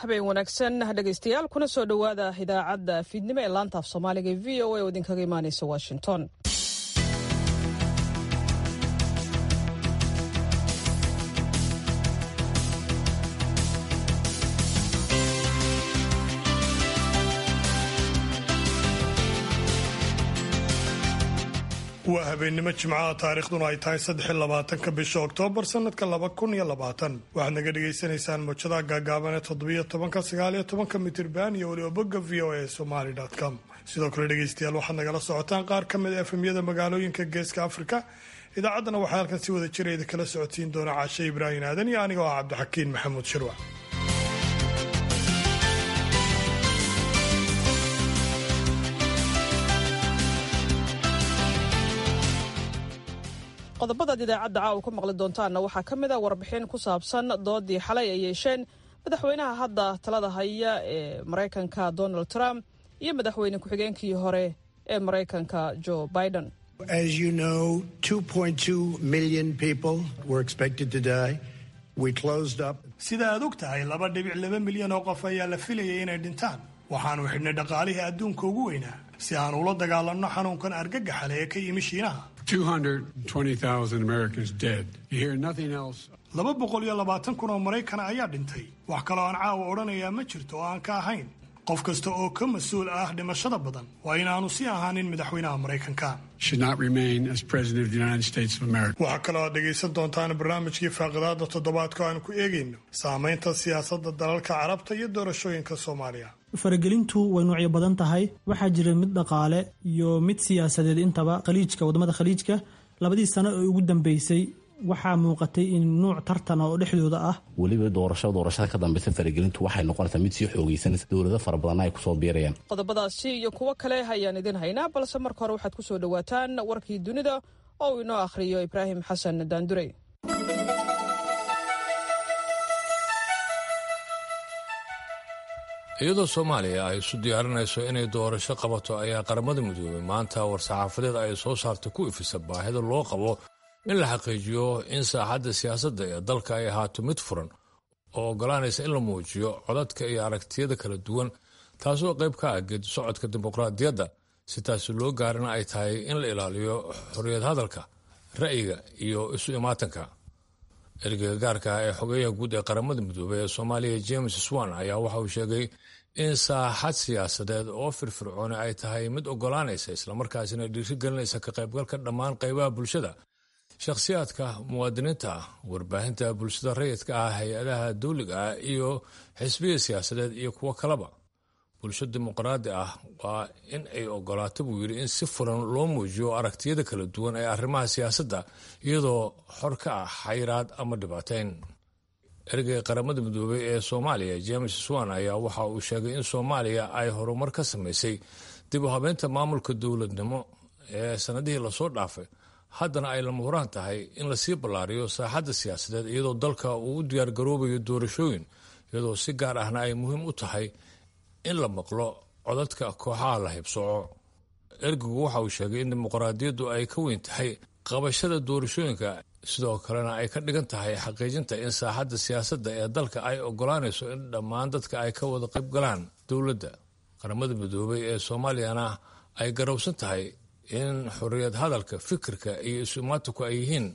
habeen wanaagsan dhegaystayaal kuna soo dhowaada idaacadda fiidnimo ee laanta af soomaaliga ee v o a oo idinkaga imaaneysa washington waa habeennimo jimcaha taariikhduna ay tahay saddex iyo labaatanka bisha oktoobar sanadka laba kun iyo labaatan waxaad naga dhagaysanaysaan mowjadaha gaagaaban ee toddobiyo tobanka sagaaliyo tobanka mitirban iyo weliba bogga v o a somaly com sidoo kale dhegaystayaal waxaad nagala socotaan qaar ka mid a efemyada magaalooyinka geeska afrika idaacaddana waxaa halkan si wada jira idin kala socodsiin doona caashe ibraahim aadan iyo anigoo ah cabdixakiin maxamuud shirwac qodobadaad idaacadda caawa ku maqli doontaanna waxaa ka mid a warbixin ku saabsan doodii xalay ay yeesheen madaxweynaha hadda talada haya ee maraykanka donald trump iyo madaxweyne ku-xigeenkii hore ee maraykanka joe biden As you know, 2.2 million people were expected to die. We closed up. sida aad og tahay laba dhibic laba milyan oo qof ayaa la filayay inay dhintaan waxaanu xidhnay dhaqaalihii adduunka ugu weynaa si aan ula dagaalanno xanuunkan argagaxale ee ka yimi shiinaha 220,000 Americans dead. You hear nothing else. laba boqol iyo labaatan kun oo maraykana ayaa dhintay wax kaloo aan caawa odhanayaa ma jirto oo aan ka ahayn qof kasta oo ka mas-uul ah dhimashada badan waa inaanu sii ahaanin madaxweynaha maraykanka Should not remain as President of the United States of America. waxaa kaloo aad dhegaysan doontaan barnaamijkii faaqidaada toddobaadka oo aan ku eegayno saamaynta siyaasadda dalalka carabta iyo doorashooyinka soomaaliya faragelintu way noocyo badan tahay waxaa jira mid dhaqaale iyo mid siyaasadeed intaba khaliijka wadamada khaliijka labadii sano ee ugu dambeysay waxaa muuqatay in nuuc tartana oo dhexdooda ah weliba doorasho doorashada ka dambeysa faragelintu waxay noqonaysaa mid sii xoogaysanaysa dowlado fara badanna ay kusoo biirayaan qodobadaasi iyo kuwo kale ayaan idin haynaa balse marka hore waxaad ku soo dhowaataan warkii dunida oo uu inoo akhriyo ibraahim xasan daandurey iyadoo soomaaliya ay isu diyaarinayso inay doorasho qabato ayaa qaramada midoobay maanta war-saxaafadeed ay soo saartay ku ifisa baahida loo qabo in la xaqiijiyo in saaxadda siyaasadda ee dalka ay ahaato mid furan oo oggolaanaysa in la muujiyo codadka iyo aragtiyada kala duwan taasoo qayb ka ah geedi socodka dimuqraadiyadda si taasi loo gaarina ay tahay in la ilaaliyo xorriyad hadalka ra'yiga iyo isu imaatanka ergeyga gaarka ah ee xogeyaha guud ee qaramada midoobey ee soomaaliya james swan ayaa waxa uu sheegay in saaxad siyaasadeed oo firfircooni ay tahay mid oggolaanaysa islamarkaasina dhiirigelinaysa ka qaybgalka dhammaan qaybaha bulshada shakhsiyaadka muwaadiniinta ah warbaahinta bulshada rayidka ah hay-adaha dawliga ah iyo xisbiya siyaasadeed iyo kuwo kaleba bulsho dimuqraadi ah waa in ay ogolaato buu yidhi in si furan loo muujiyo aragtiyada kala duwan ee arrimaha siyaasadda iyadoo xor ka ah xayiraad ama dhibaateyn ergeyga qaramada midoobey ee soomaaliya james swan ayaa waxa uu sheegay in soomaaliya ay horumar ka samaysay dib u habeynta maamulka dowladnimo ee sanadihii lasoo dhaafay haddana ay lama huraan tahay in lasii ballaariyo saaxadda siyaasadeed iyadoo dalka uu u diyaargaroobayo doorashooyin iyadoo si gaar ahna ay muhiim u tahay in la maqlo codadka kooxaha la haybsooco ergigu waxa uu sheegay in dimuqraadiyaddu ay ka weyn tahay qabashada doorashooyinka sidoo kalena ay ka dhigan tahay xaqiijinta in saaxadda siyaasadda ee dalka ay oggolaanayso in dhammaan dadka ay ka wada qayb galaan dowladda qaramada midoobay ee soomaaliyana ay garowsan tahay in xorriyad hadalka fikirka iyo isu-imaatanku ay yihiin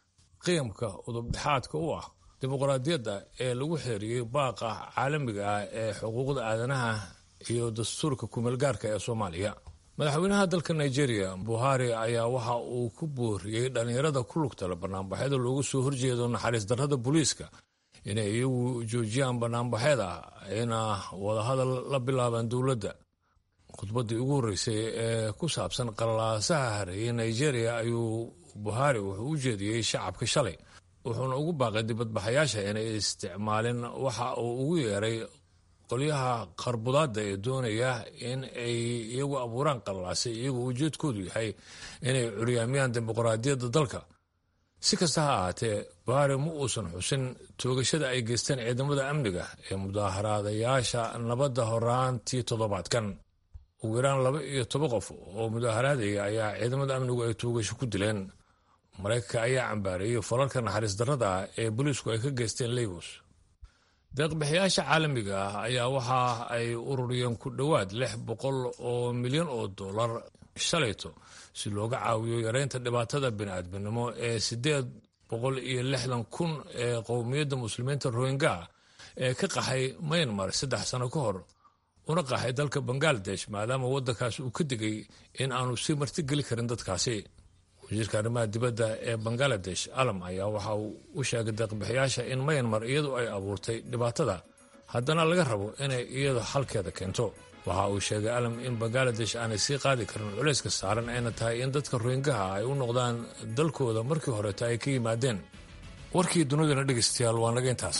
qiyamka udubdhexaadka u ah dimuqraadiyadda ee lagu xeeriyey baaqa caalamiga ah ee xuquuqda aadanaha iyo dastuurka kumeelgaarka ee soomaaliya madaxweynaha dalka nigeria buhari ayaa waxa uu ku booriyey dhallinyarada ku lugtala banaanbaxyada loogu soo horjeedo naxariis darrada booliiska inay iyagu joojiyaan banaanbaxyada ayna wadahadal la bilaabaan dowladda khudbaddii ugu horreysay ee ku saabsan qalalaasaha hareeyay nigeria ayuu buhari wuxuu u jeediyey shacabka shalay wuxuuna ugu baaqay dibadbaxayaasha inay isticmaalin waxa uu ugu yeeray qolyaha qarbudaadda ee doonaya in ay iyagu abuuraan qalalaasay iyagoo ujeedkoodu yahay inay curyaamiyaan dimuqraadiyadda dalka si kasta ha ahaatee buhari ma uusan xusin toogashada ay geysteen ciidamada amniga ee mudaaharaadayaasha nabadda horaantii toddobaadkan ugu yaraan laba iyo toban qof oo mudaaharaadaya ayaa ciidamada amnigu ay toogasho ku dileen maraykanka ayaa cambaareeyey falalka naxariis darrada ah ee booliisku ay ka geysteen lagos deeqbixiyaasha caalamiga ah ayaa waxa ay ururiyeen ku dhowaad lix boqol oo milyan oo dollar shalayto si looga caawiyo yareynta dhibaatada bini'aadminimo ee siddeed boqol iyo lixdan kun ee qowmiyadda muslimiinta rohingya ee ka qaxay maynmar saddex sano ka hor una qaxay dalka bangaladesh maadaama waddankaas uu ka digay in aanu sii martigeli karin dadkaasi wasiirka arrimaha dibadda ee bangaladesh alam ayaa waxa uu u sheegay deeqbixiyaasha in mayanmar iyadu ay abuurtay dhibaatada haddana laga rabo inay iyadu xalkeeda keento waxa uu sheegay alam in bangaladesh aanay sii qaadi karin culayska saaran ayna tahay in dadka rohingaha ay u noqdaan dalkooda markii horeeta ay ka yimaadeen warkii dunidana dhegaystayaal waa naga intaas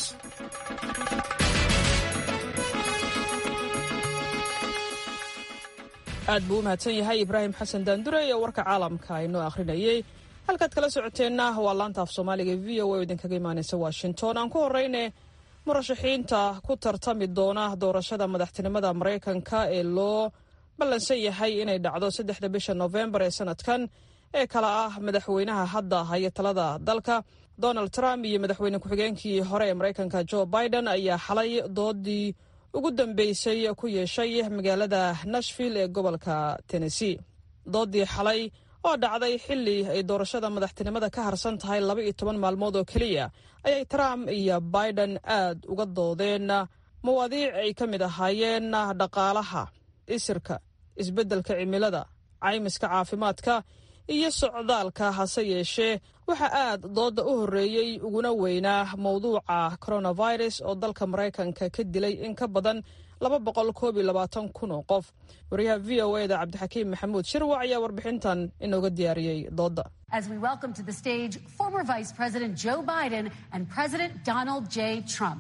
aad buu u mahadsan yahay ibraahim xasan daandure ee warka caalamka inoo akhrinayey halkaad kala socoteenna waa laanta af soomaaliga v o a idinkaga imaanaysa washington aan ku horeyne murashaxiinta ku tartami doona doorashada madaxtinimada maraykanka ee loo ballansan yahay inay dhacdo saddexda bisha noofembar ee sanadkan ee kala ah madaxweynaha hadda haya talada dalka donald trump iyo madaxweyne ku-xigeenkii hore ee maraykanka joe biden ayaa xalay doodii ugu dambeysay ku yeeshay magaalada nashville ee gobolka tennessee doodii xalay oo dhacday xilli ay doorashada madaxtinimada ka harsan tahay laba iyo toban maalmood oo keliya ayay trump iyo biden aad uga doodeen mawaadiic ay ka mid ahaayeen dhaqaalaha isirka isbeddelka cimilada caymiska caafimaadka iyo socdaalka hase yeeshee waxaa aad dooda u horreeyey uguna weynaa mowduuca coronavirus oo dalka maraykanka ka dilay in ka badan laba boqol koob iyo labaatan kun oo qof wariyaha v o e da cabdixakiim maxamuud shirwac ayaa warbixintan inooga diyaariyey dooda As we welcome to the stage former Vice President Joe Biden and President Donald J. Trump.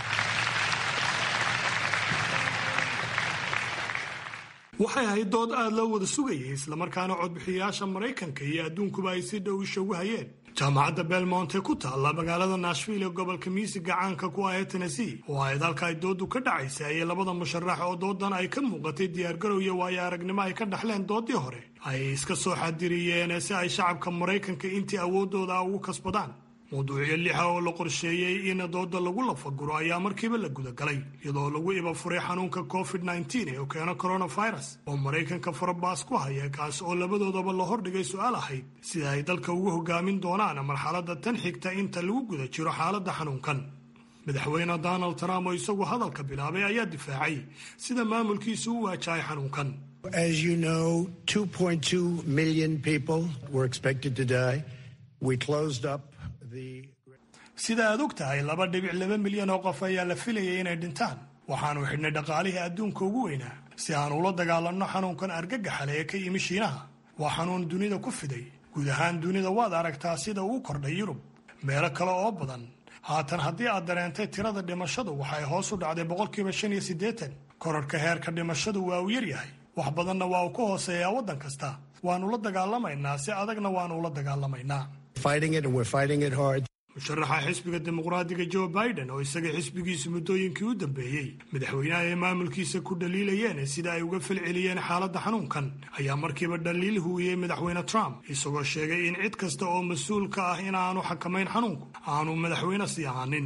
waxay ahayd dood aad loo wada sugayay islamarkaana codbixiyayaasha maraykanka iyo adduunkuba ay si dhow ishagu hayeen jaamacadda belmont ee ku taalla magaalada nashville ee gobolka miisiga caanka ku ah ee tennessee oo ahayd halka ay doodu ka dhacaysay ayay labada musharax oo doodan ay ka muuqatay diyaargarow iyo waayo aragnimo ay ka dhaxleen doodii hore ay iska soo xadiriyeen si ay shacabka maraykanka intii awooddooda ugu kasbadaan mawduucyo lixa oo la qorsheeyey in dooda lagu lafaguro ayaa markiiba la gudagalay iyadoo lagu iba furay xanuunka covid ee uu keeno coronavirus oo maraykanka farabaas ku haya kaas oo labadoodaba la hordhigay su-aal ahayd sida ay dalka ugu hogaamin doonaan marxaladda tan xigta inta lagu guda jiro xaaladda xanuunkan madaxweyne donald trump oo isagu hadalka bilaabay ayaa difaacay sida maamulkiisu u waajahay xanuunkan As you know, 2.2 million people were expected to die. We closed up the. sida aad og tahay laba dhibic laba milyan oo qof ayaa la filayay inay dhintaan waxaanu xidhnay dhaqaalihii adduunka ugu weynaa si aan ula dagaalanno xanuunkan argagaxale ee ka yimi shiinaha waa xanuun dunida ku fiday guud ahaan dunida waad aragtaa sida uu kordhay yurub meelo kale oo badan haatan haddii aad dareentay tirada dhimashadu waxay hoos u dhacday boqolkiiba shan iyo siddeetan korarhka heerka dhimashadu waa uu yaryahay wax badanna waa uu ka hooseeyaa waddan kasta waannu la dagaalamaynaa si adagna waannu ula dagaalamaynaa Fighting it, and we're fighting it hard. musharaxa xisbiga dimuqraadiga joe biden oo isaga xisbigiisu muddooyinkii u dambeeyey madaxweynaha ay maamulkiisa ku dhaliilayeen sida ay uga falceliyeen xaaladda xanuunkan ayaa markiiba dhaliil huwiyey madaxweyne trump isagoo sheegay in cid kasta oo mas-uul ka ah in aanu xakamayn xanuunku aanu madaxweyne sii ahaanin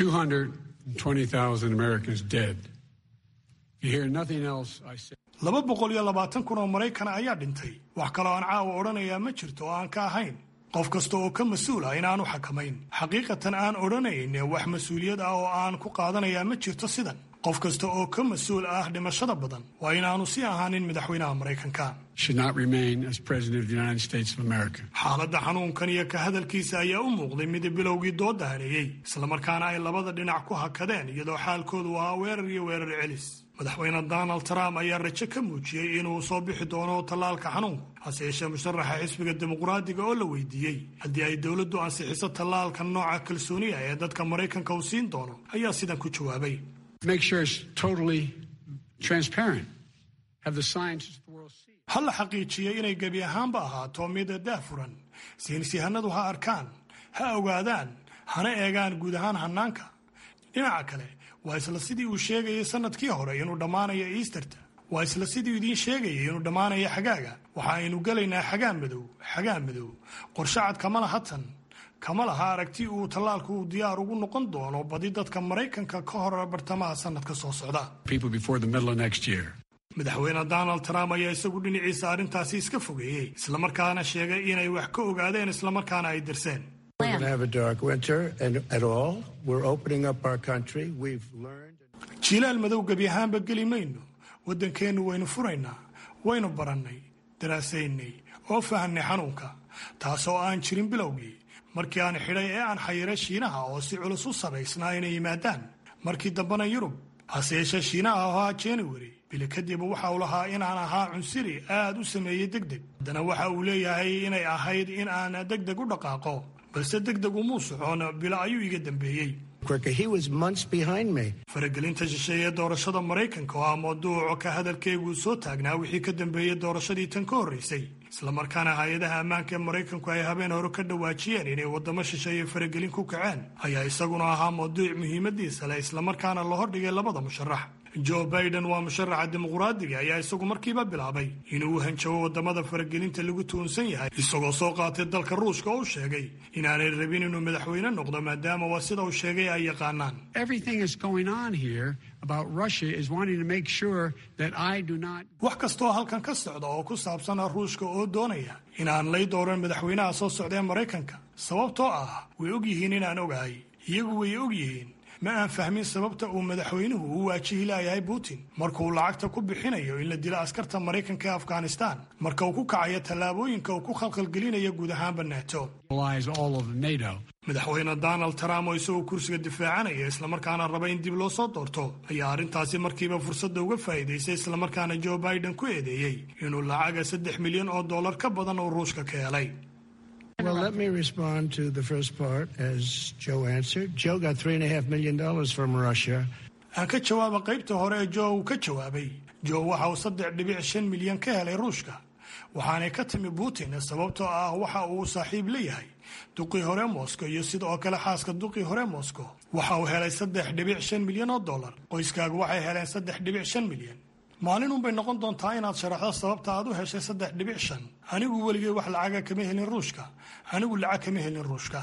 220,000 Americans dead. You hear nothing else I say. laba boqol iyo labaatan kun oo maraykan ayaa dhintay wax kaloo aan caawa odhanayaa ma jirto oo aan ka ahayn qof kasta oo ka mas-uul ah inaanu xakamayn xaqiiqatan aan odhanayn wax mas-uuliyad ah oo aan ku qaadanayaa ma jirto sidan qof kasta oo ka mas-uul ah dhimashada badan waa inaanu sii ahaanin madaxweynaha maraykanka Should not remain as President of the United States of America. xaaladda xanuunkan iyo ka hadalkiisa ayaa u muuqday mid bilowgii dooda haneeyey islamarkaana ay labada dhinac ku hakadeen iyadoo xaalkoodu ahaa weerar iyo weerar celis madaxweyne donald trump ayaa rajo ka muujiyey inuu soo bixi doono tallaalka xanuunku hase yeeshee musharaxa xisbiga dimuqraadiga oo la weydiiyey haddii ay dowladdu ansixiso tallaalka nooca kalsooniya ee dadka maraykanka uu siin doono ayaa sidan ku jawaabay Make sure it's totally transparent. Have the scientists of the world see. ha la xaqiijiyey inay gebi ahaanba ahaato mid daafuran saynisyahanadu ha arkaan ha ogaadaan hana eegaan guud ahaan hannaanka dhinaca kale waa isla sidii uu sheegayay sannadkii hore inuu dhammaanayo easterta waa isla sidii idiin sheegayay inuu dhammaanayo xagaaga waxa aynu gelaynaa xagaa madow xagaa madow qorshe cad kamala hatan kama laha aragti uu tallaalku uu diyaar ugu noqon doono badi dadka maraykanka ka hor bartamaha sannadka soo socda madaxweyne donald trump ayaa isagu dhinaciisa arrintaasi iska fogeeyey islamarkaana sheegay inay wax ka ogaadeen islamarkaana ay dirseen jiilaal madow gebi ahaanba geli mayno waddankeennu waynu furaynaa waynu barannay daraasaynay oo fahamnay xanuunka taasoo aan jirin bilowgii markii aan xidhay ee aan xayiray shiinaha oo si culus u sabaysnaa inay yimaadaan markii dambena yurub hase yeeshee shiinaha ahaa january bili kadib waxa uu lahaa inaan ahaa cunsiri aad u sameeyey deg deg haddana waxa uu leeyahay inay ahayd in aan deg deg u dhaqaaqo balse deg deg umuu socon bilo ayuu iga dambeeyey faragelinta shisheeye doorashada maraykanka oo ah mawduuco ka hadalkeyguu soo taagnaa wixii ka dambeeyey doorashadii tan ka horraysay islamarkaana hay-adaha ammaanka ee maraykanku ay habeen hore ka dhawaajiyeen inay waddamo shisheeye faragelin ku kaceen ayaa isaguna ahaa mawduuc muhiimadiisa leh islamarkaana la hordhigay labada musharax joe baiden waa musharaxa dimuqraadiga ayaa isagu markiiba bilaabay inuu hanjabo waddamada faragelinta lagu tuunsan yahay isagoo soo qaatay dalka ruushka oo u sheegay inaanay rabin inuu madaxweyne noqdo maadaama waa sida uu sheegay ay yaqaanaan wax kastaoo halkan ka socda oo ku saabsan ruushka oo doonaya inaan lay dooran madaxweynaha soo socda ee maraykanka sababtoo ah way og yihiin inaan ogahay iyagu way og yihiin ma aan fahmin sababta uu madaxweynuhu u waajihi laayahay putin markauu lacagta ku bixinayo in la dilo askarta maraykanka ee afghanistan marka uu ku kacayo tallaabooyinka uu ku khalkhalgelinayo guud ahaanba nato madaxweyne donald trump oo isagoo kursiga difaacanaya islamarkaana raba in dib loo soo doorto ayaa arrintaasi markiiba fursadda uga faa'iidaystay islamarkaana joe biden ku eedeeyey inuu lacaga saddex milyan oo dollar ka badan uu ruushka ka helay Well, let me respond to the first part as Joe answered. Joe got three and a half million dollars from Russia. aan ka jawaaba qaybta hore ee joe uu ka jawaabay joe waxa uu saddex dhibic shan milyan ka helay ruushka waxaanay ka timi putin sababtoo ah waxa uu saaxiib la yahay duqii hore moscow iyo sidoo kale xaaska duqii hore moscow waxa uu helay saddex dhibic shan milyan oo dollar qoyskaagu waxay heleen saddex dhibic shan milyan maalin unbay noqon doontaa inaad sharaxdo sababta aad u heshay saddex dhibic shan anigu weligay wax lacaga kama helin ruushka anigu lacag kama helin ruushka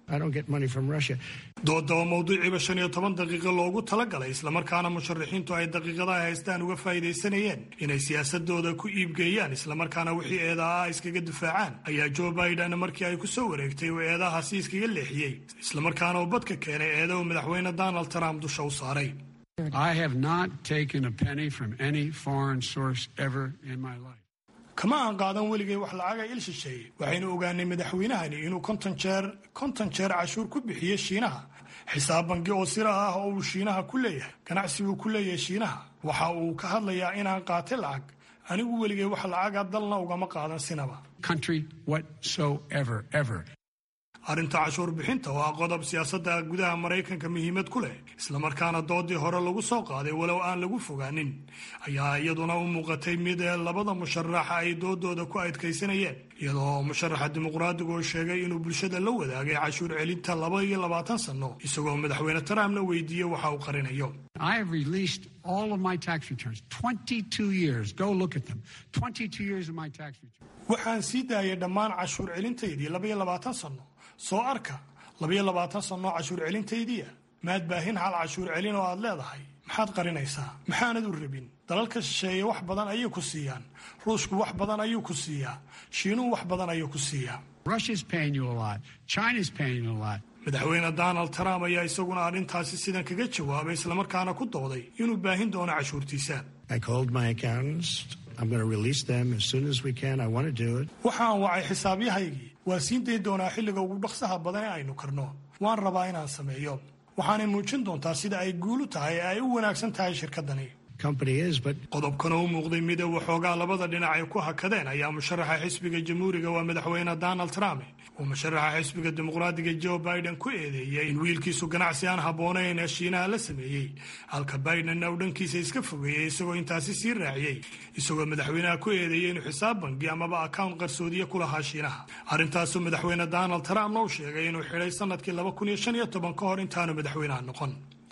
doodaba mawduuciiba shan iyo toban daqiiqo loogu talagalay islamarkaana musharaxiintu ay daqiiqadaha haystaan uga faa'iidaysanayeen inay siyaasadooda ku iibgeeyaan islamarkaana wixii eedaha ah iskaga difaacaan ayaa joe biden markii ay ku soo wareegtay uu eedahaasi iskaga leexiyey islamarkaana uu badka keenay eeda uu madaxweyne donald trump dusha u saaray I have not taken a penny from any foreign source ever in my life. kama aan qaadan weligay wax lacaga il shisheeye waxaynu ogaanay madaxweynahani inuu konton jeer konton jeer cashuur ku bixiyey shiinaha xisaab bangi oo sira ah oo uu shiinaha ku leeyahay ganacsi buu ku leeyahay shiinaha waxa uu ka hadlayaa inaan qaatay lacag anigu weligay wax lacaga dalna ugama qaadan sinaba Country whatsoever, ever. arrinta cashuur bixinta oo ah qodob siyaasadda gudaha maraykanka muhiimad ku leh islamarkaana doodii hore lagu soo qaaday walow aan lagu fogaanin ayaa iyaduna u muuqatay mid labada musharaxa ay doodooda ku adkaysanayeen iyadoo musharaxa dimuqraadigu oo sheegay inuu bulshada la wadaagay cashuur celinta laba iyo labaatan sanno isagoo madaxweyne trumpna weydiiyey waxa uu qarinayo I have released all of my tax returns. 22 years. Go look at them. 22 years of my tax returns. waxaan sii daayay dhammaan cashuur celintaydii labaiyo labaatan sanno soo arka labaiyo labaatan sannoo cashuur celintaydiia maad baahin hal cashuur celin oo aad leedahay maxaad qarinaysaa maxaanad u rabin dalalka shisheeye wax badan ayay ku siiyaan ruushku wax badan ayuu ku siiyaa shiinuhu wax badan ayuu ku siiyaa Russia's paying you a lot. China's paying you a lot. madaxweyne donald trump ayaa isaguna arrintaasi sidan kaga jawaabay islamarkaana ku dooday inuu baahin doono cashuurtiisa I called my accountants. I'm going to release them as soon as we can. I want to do it. waxaan wacay xisaabyahaygii waa siin dayn doonaa xilliga ugu dhaqsaha badan ee aynu karno waan rabaa inaan sameeyo waxaanay muujin doontaa sida ay guulu tahay ee ay u wanaagsan tahay shirkaddani Company is, but qodobkana u muuqday mid waxoogaa labada dhinac ay ku hakadeen ayaa musharaxa xisbiga jamhuuriga waa madaxweyne donald trump uu musharaxa xisbiga dimuqraadiga joe biden ku eedeeyey in wiilkiisu ganacsi aan habboonayn ee shiinaha la sameeyey halka bidenna uu dhankiisa iska fogeeyey isagoo intaasi sii raaciyey isagoo madaxweynaha ku eedeeyey inuu xisaab bangi amaba account qarsoodiye ku lahaa shiinaha arrintaasuu madaxweyne donald trumpna u sheegay inuu xidhay sanadkii laba kun iyo shan iyo toban ka hor intaanu madaxweynaha noqon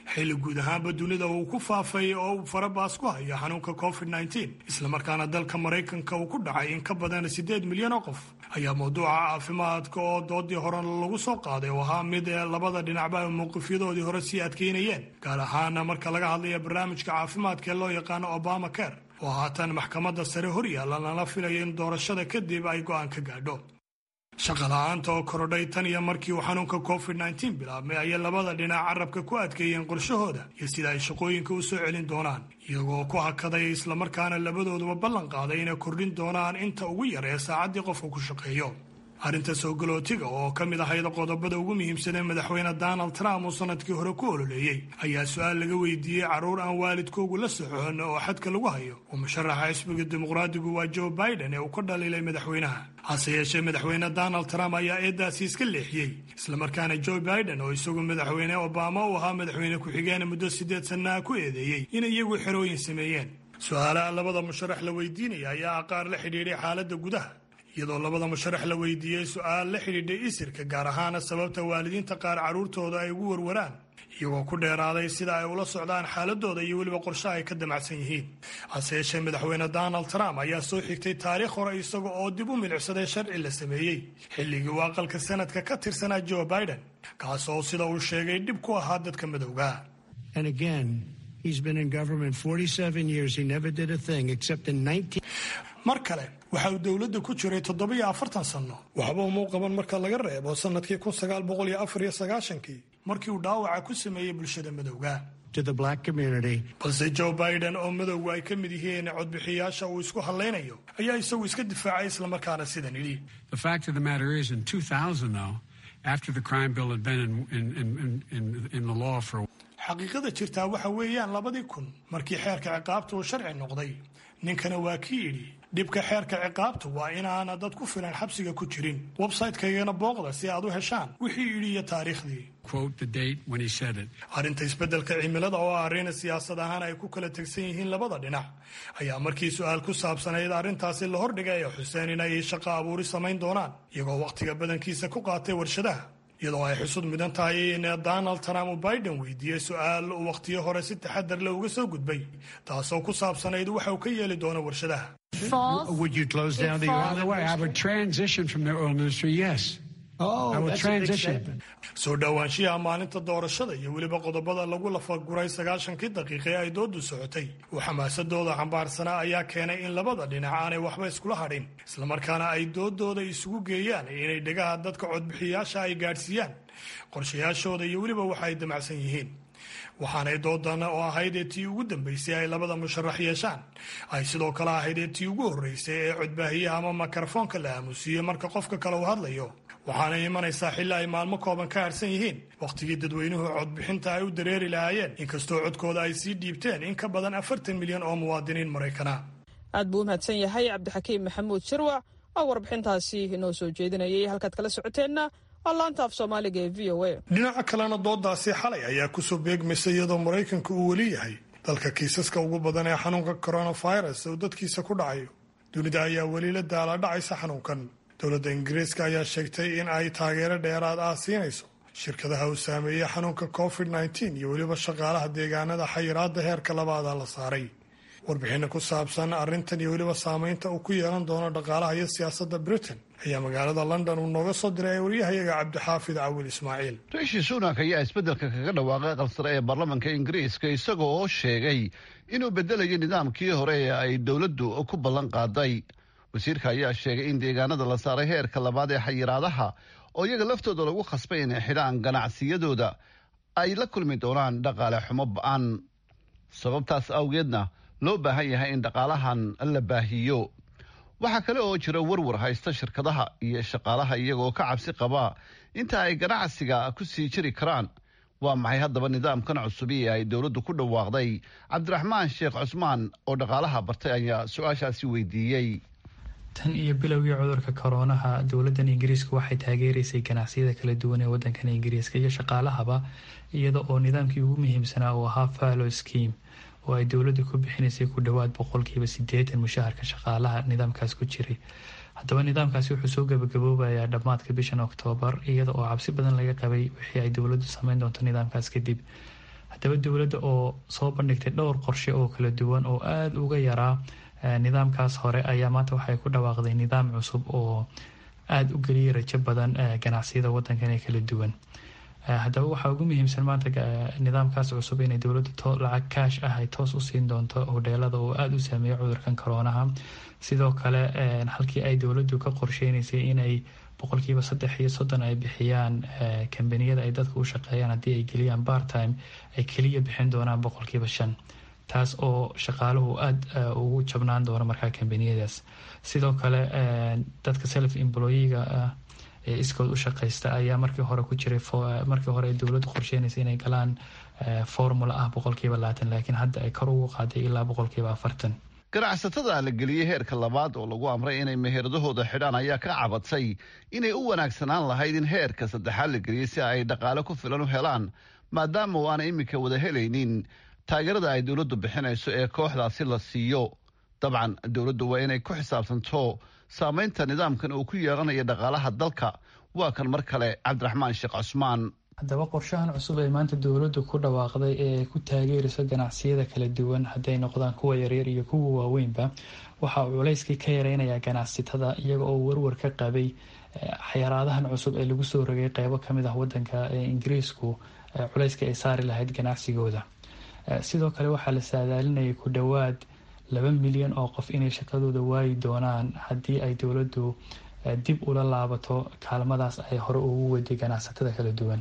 xilli guud ahaanba dunida uu ku faafay oo uu farabaas ku hayo xanuunka covid nteen islamarkaana dalka maraykanka uu ku dhacay in ka badan siddeed milyan oo qof ayaa mawduuca caafimaadka oo doodii hore lagu soo qaaday oo ahaa mid ee labada dhinacba mowqifyadoodii hore sii adkeynayeen gaar ahaana marka laga hadlaya barnaamijka caafimaadka ee loo yaqaano obama care oo haatan maxkamadda sare hor yaalla lana filayo in doorashada kadib ay go'aan ka gaadho shaqa la-aanta oo korodhay tan iyo markii uu xanuunka covid nteen bilaabmay ayay labada dhinac carabka ku adkeeyeen qorshahooda iyo sida ay shaqooyinka u soo celin doonaan iyagoo ku hakaday islamarkaana labadooduba ballan qaaday inay kordhin doonaan inta ugu yar ee saacaddii qofka ku shaqeeyo arrinta soo galootiga oo ka mid ahayd qodobada ugu muhiimsan ee madaxweyne donald trump uu sanadkii hore ku ololeeyey ayaa su-aal laga weydiiyey carruur aan waalidkoogu la socon oo xadka lagu hayo uu musharaxa xisbiga dimuqraadigu waa joe biden ee uu ka dhaliilay madaxweynaha hase yeeshee madaxweyne donald trump ayaa eedaasi iska leexiyey islamarkaana joe biden oo isagu madaxweyne obama uu ahaa madaxweyne ku-xigeen muddo siddeed sannaha ku eedeeyey in iyagu xerooyin sameeyeen su-aalaha labada musharax la weydiinaya ayaa qaar la xidhiidhay xaaladda gudaha iyadoo labada musharax la weydiiyey su-aal la xidhiidhay isirka gaar ahaana sababta waalidiinta qaar carruurtooda ay ugu warwaraan iyagoo ku dheeraaday sida ay ula socdaan xaaladooda iyo weliba qorshe ay ka damacsan yihiin hase yeeshee madaxweyne donald trump ayaa soo xigtay taariikh hore isaga oo dib u milicsaday sharci la sameeyey xilligii uu aqalka sanadka ka tirsanaa joe biden kaas oo sida uu sheegay dhib ku ahaa dadka madowga mar kale waxa uu dowladda ku jiray toddobiyo afartan sanno waxba umuu qaban marka laga reebo sannadkii kun sagaal boqol iyo afar iyo sagaashankii markii uu dhaawaca ku sameeyey bulshada madowga balse joe biden oo madowgu ay ka mid yihiin codbixiyaasha uu isku hadlaynayo ayaa isagu iska difaacay islamarkaana sidan yidhi xaqiiqada jirtaa waxa weeyaan labadii kun markii xeerka ciqaabta uu sharci noqday ninkana waa kii yidhi dhibka xeerka ciqaabta waa inaana dad ku filan xabsiga ku jirin websaytekaygana booqda si aad u heshaan wixii yidhi iyo taariikhdii arrinta isbeddelka cimilada oo ah arrin siyaasad ahaan ay ku kala tegsan yihiin labada dhinac ayaa markii su-aal ku saabsanayd arrintaasi la hordhigay ee xuseen inay shaqo abuuri samayn doonaan iyagoo wakhtiga badankiisa ku qaatay warshadaha iyadoo ay xusud mudan tahay in donald trump uu biden weydiiyey su-aal uu wakhtiyo hore si taxadar le uga soo gudbay taasoo ku saabsanayd waxa uu ka yeeli doono warshadaha soo dhowaanshiyaha maalinta doorashada iyo weliba qodobada lagu lafaguray sagaashankii daqiiqe ay doodu socotay uu xamaasadooda xambaarsanaa ayaa keenay in labada dhinac aanay waxba iskula hadhin islamarkaana ay doodooda isugu geeyaan inay dhegaha dadka codbixiyaasha ay gaadhsiiyaan qorshayaashooda iyo weliba waxa ay damacsan yihiin waxaanay doodan oo ahayd ee tii ugu dambaysay ay labada musharax yeeshaan ay sidoo kale ahayd ee tii ugu horreysay ee codbaahiyaha ama mikrofoonka la aamusiiye marka qofka kale uu hadlayo waxaana imanaysaa xilli ay maalmo kooban ka harsan yihiin wakhtigii dadweynuhu codbixinta ay u dareeri lahaayeen inkastoo codkooda ay sii dhiibteen in ka badan afartan milyan oo muwaadiniin maraykana aad buu u mahadsan yahay cabdixakiim maxamuud shirwac oo warbixintaasi inoo soo jeedinayay halkaad kala socoteenna waa laanta af soomaaliga ee v o a dhinaca kalena doodaasi xalay ayaa kusoo beegmaysa iyadoo maraykanka uu weli yahay dalka kiisaska ugu badan ee xanuunka coronavirus oo dadkiisa ku dhacayo dunida ayaa weli la daala dhacaysa xanuunkan dowladda ingiriiska ayaa sheegtay in ay taageero dheeraad ah siinayso shirkadaha uu saameeyey xanuunka covid nteen iyo weliba shaqaalaha deegaanada xayiraada heerka labaada la saaray warbixinna ku saabsan arrintan iyo weliba saameynta uu ku yeelan doono dhaqaalaha iyo siyaasadda britain ayaa magaalada london uu nooga soo diray waryahayaga cabdixaafid cawil ismaaciil riishi sunak ayaa isbeddelka kaga dhawaaqay qalsare ee baarlamanka ingiriiska isaga oo sheegay inuu bedelayo nidaamkii hore ee ay dowladdu ku ballan qaaday wasiirka ayaa sheegay in deegaanada la saaray heerka labaad ee xayiraadaha oo iyaga laftooda lagu khasbay inay xidhaan ganacsiyadooda ay la kulmi doonaan dhaqaale xumo ba-an sababtaas awgeedna loo baahan yahay in dhaqaalahan la baahiyo waxaa kale oo jira warwar haysta shirkadaha iyo shaqaalaha iyagoo ka cabsi qaba inta ay ganacsiga ku sii jiri karaan waa maxay haddaba nidaamkan cusubi ee ay dowladdu ku dhawaaqday cabdiraxmaan sheekh cusmaan oo dhaqaalaha bartay ayaa su-aashaasi weydiiyey tan iyo bilowgii cudurka koroonaha dowladan ingiriiska waxay taageeraysay ganacsiyada kala duwan ee wadankan ingiriiska iyo shaqaalahaba iyada oo nidaamkii ugu muhiimsanaa uu ahaa fallow scheme oo ay dowladdu ku bixinaysay ku dhowaad boqolkiiba sideetan mushaharka shaqaalaha nidaamkaas ku jiray haddaba nidaamkaasi wuxuu soo gabagaboobayaa dhammaadka bishan oktoobar iyada oo cabsi badan laga qabay wixii ay dowladdu sameyn doonto nidaamkaas kadib haddaba dowladda oo soo bandhigtay dhowr qorshe oo kala duwan oo aada uga yaraa nidaamkaas hore ayaa maanta waxay ku dhawaaqday nidaam cusub oo aada u geliyay rajo badan ganacsiyada wadankan ee kala duwan haddaba waxaa ugu muhiimsan maanta nidaamkaas cusub inay dowladda lacag kaash ah ay toos u siin doonto hodheelada oo aada u saameeya cudurkan koroonaha sidoo kale halkii ay dowladdu ka qorsheynaysay inay boqolkiiba saddex iyo soddon ay bixiyaan kambaniyada ay dadka u shaqeeyaan haddii ay geliyaan bartime ay keliya bixin doonaan boqolkiiba shan taas oo shaqaaluhu aada ugu jabnaan doono markaa kambaniyadaas sidoo kale dadka self employiga ah ee iskood u shaqeysta ayaa markii hore ku jiray markii hore ay dowladdu qorsheynaysa inay galaan formula ah boqolkiiba labaatan laakiin hadda ay kor ugu qaaday ilaa boqolkiiba afartan ganacsatada la geliyey heerka labaad oo lagu amray inay meheradahooda xidhaan ayaa ka cabadsay inay u wanaagsanaan lahayd in heerka saddexaad la geliyey si ay dhaqaale ku filan u helaan maadaama oo aanay iminka wada helaynin taageerada ay dowladdu bixinayso ee kooxdaasi la siiyo dabcan dowladdu waa inay ku xisaabtanto saamaynta nidaamkan uu ku yeelanayo dhaqaalaha dalka waa kan mar kale cabdiraxmaan sheekh cusmaan haddaba qorshahan cusub ee maanta dowladdu ku dhawaaqday ee ku taageerayso ganacsiyada kala duwan hadday noqdaan kuwa yaryar iyo kuwa waaweynba waxa uu culayskii ka yareynayaa ganacsatada iyaga oo warwar ka qabay xayaraadahan cusub ee lagu soo rogay qeybo kamid ah wadanka ee ingiriisku culayska ay saari lahayd ganacsigooda sidoo kale waxaa la saadaalinayay ku dhowaad laba milyan oo qof inay shaqadooda waayi doonaan haddii ay dowladdu dib ula laabato kaalmadaas ay hore ugu waday ganacsatada kala duwan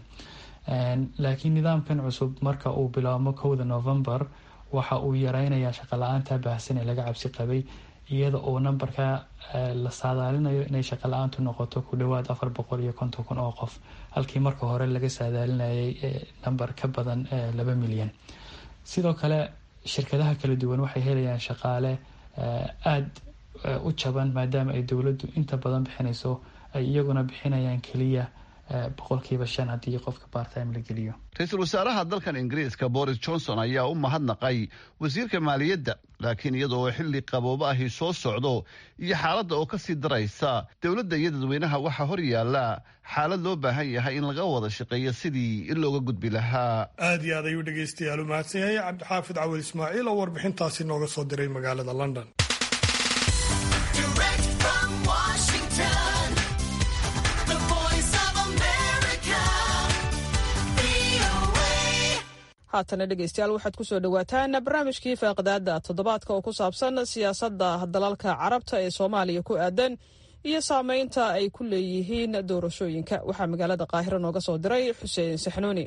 laakiin nidaamkan cusub marka uu bilaabmo kowda novembar waxa uu yareynayaa shaqala-aanta baahsan ee laga cabsi qabay iyada oo nambarka la saadaalinayo inay shaqala-aantu noqoto ku dhowaad afar boqol iyo konton kun oo qof halkii marka hore laga saadaalinayay nambar ka badan laba milyan sidoo kale shirkadaha kala duwan waxay helayaan shaqaale aada u jaban maadaama ay dowladdu inta badan bixinayso ay iyaguna bixinayaan keliya boqolkiiba shan haddii qofka bartime la geliyo ra-iisul wasaaraha dalkan ingiriiska boris johnson ayaa u mahadnaqay wasiirka maaliyadda laakiin iyadoo xilli qaboobo ahi soo socdo iyo xaaladda oo kasii daraysa dowladda iyo dadweynaha waxaa hor yaalla xaalad loo baahan yahay in laga wada shaqeeyo sidii looga gudbi lahaa aad iyo aad ayuu dhegaystayaal u mahadsan yahay cabdixaafid cawil ismaaciil oo warbixintaasi nooga soo diray magaalada london haatana dhegeystayaal waxaad ku soo dhowaataan barnaamijkii faaqidaada toddobaadka oo ku saabsan siyaasadda dalalka carabta ee soomaaliya ku aadan iyo saameynta ay ku leeyihiin doorashooyinka waxaa magaalada qaahiro nooga soo diray xuseen saxnuuni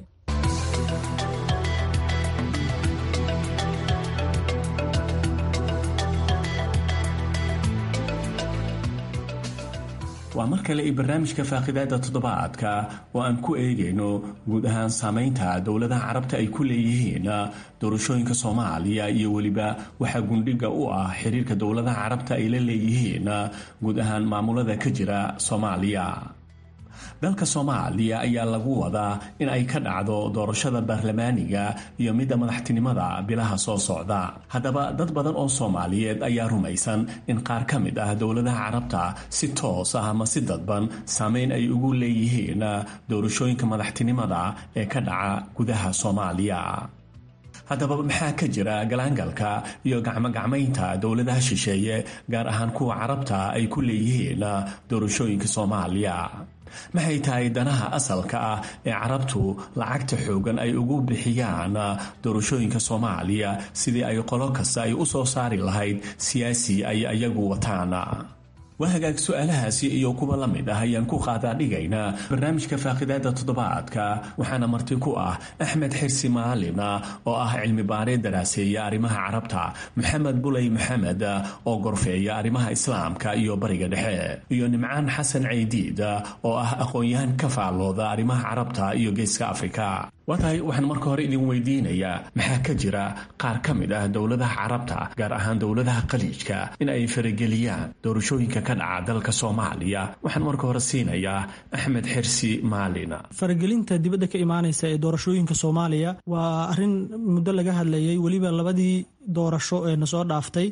waa mar kale i barnaamijka faaqidaada toddobaadka oo aan ku eegayno guud ahaan saameynta dowladaha carabta ay ku leeyihiin doorashooyinka soomaaliya iyo weliba waxaa gundhiga u ah xiriirka dowladaha carabta ay la leeyihiin guud ahaan maamulada ka jira soomaaliya dalka soomaaliya ayaa lagu wadaa in ay ka dhacdo doorashada baarlamaaniga iyo midda madaxtinimada bilaha soo socda haddaba dad badan oo soomaaliyeed ayaa rumaysan in qaar ka mid ah dowladaha carabta si toos ah ama si dadban saameyn ay ugu leeyihiin doorashooyinka madaxtinimada ee ka dhaca gudaha soomaaliya haddaba maxaa ka jira galaangalka iyo gacmogacmaynta dowladaha shisheeye gaar ahaan kuwa carabta ay ku leeyihiin doorashooyinka soomaaliya maxay tahay danaha asalka ah ee carabtu lacagta xoogan ay ugu bixiyaan doorashooyinka soomaaliya sidii ay qolo kasta ay u soo saari lahayd siyaasi ay iyagu wataan waa hagaag su-aalahaasi iyo kuwa la mid ah ayaan ku qaadaa dhigaynaa barnaamijka faaqidaada toddobaadka waxaana marti ku ah axmed xirsi maalin oo ah cilmi baaree daraaseeya arrimaha carabta maxamed buley maxamed oo gorfeeya arrimaha islaamka iyo bariga dhexe iyo nimcaan xasan ceydiid oo ah aqoon-yahan ka faallooda arrimaha carabta iyo geeska afrika waa tahay waxaan marka hore idin weydiinayaa maxaa ka jira qaar ka mid ah dowladaha carabta gaar ahaan dowladaha khaliijka in ay farageliyaan doorashooyinka ka dhaca dalka soomaaliya waxaan marka hore siinayaa axmed xirsi maalin faragelinta dibadda ka imaanaysa ee doorashooyinka soomaaliya waa arrin muddo laga hadlayay weliba labadii doorasho ee na soo dhaaftay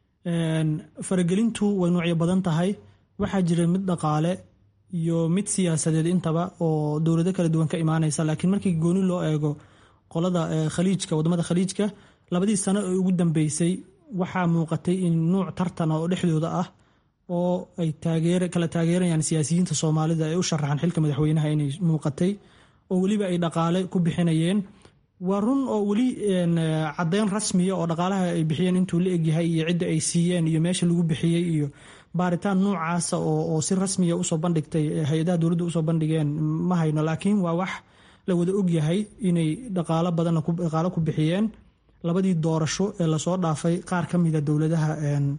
faragelintu way nuucyo badan tahay waxaa jira mid dhaqaale iyo mid siyaasadeed intaba oo dowlado kala duwan ka imaanaysa laakiin markii gooni loo eego qolada khaliijka wadamada khaliijka labadii sano ee ugu dambeysay waxaa muuqatay in nuuc tartana oo dhexdooda ah oo ay kala taageerayaan siyaasiyiinta soomaalida ee u sharaxan xilka madaxweynaha inay muuqatay oo weliba ay dhaqaale ku bixinayeen waa run oo weli caddeyn rasmiya oo dhaqaalaha ay bixiyeen intuu la egyahay iyo cidda ay siiyeen iyo meesha lagu bixiyey iyo baaritaan noocaasa oo si rasmiya usoo bandhigtay hay-adaha dowladda usoo bandhigeen ma hayno laakiin waa wax la wada ogyahay inay dhaqaalo badanna dhaqaalo ku bixiyeen labadii doorasho ee lasoo dhaafay qaar ka mida dowladaha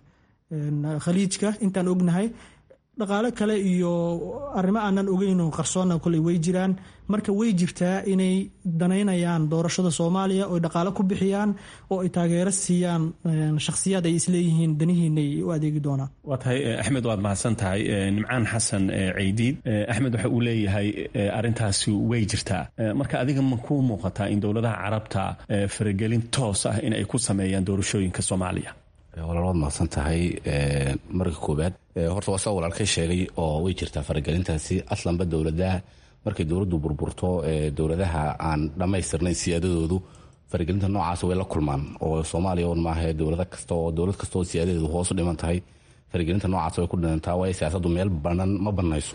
khaliijka intaan ognahay dhaqaale kale iyo arrimo aanan ogeyno qarsoonna koley way jiraan marka way jirtaa inay danaynayaan doorashada soomaaliya oo dhaqaale ku bixiyaan oo ay taageero siiyaan shakhsiyaad ay isleeyihiin danihiinay u adeegi doonaan waa tahay axmed waad mahadsan tahay nimcaan xasan ceydiid axmed waxa uu leeyahay arintaasi way jirtaa marka adiga ma kuu muuqataa in dowladaha carabta faragelin toos ah in ay ku sameeyaan doorashooyinka soomaaliya walaal waad mahadsan tahay marka koobaad horta waa saa walaalkay sheegay oo way jirtaa faragelintaasi aslanba dowladaha markay dowladdu burburto dowladaha aan dhammaystirnayn siyaadadoodu faragelinta noocaas way la kulmaan oo soomaaliya un maaha dowlada kasta oo dowlad kasta oo siyaadadeedu hoos u dhiman tahay faragelinta noocaas way ku dhinantaa waayo siyaasaddu meel banan ma banayso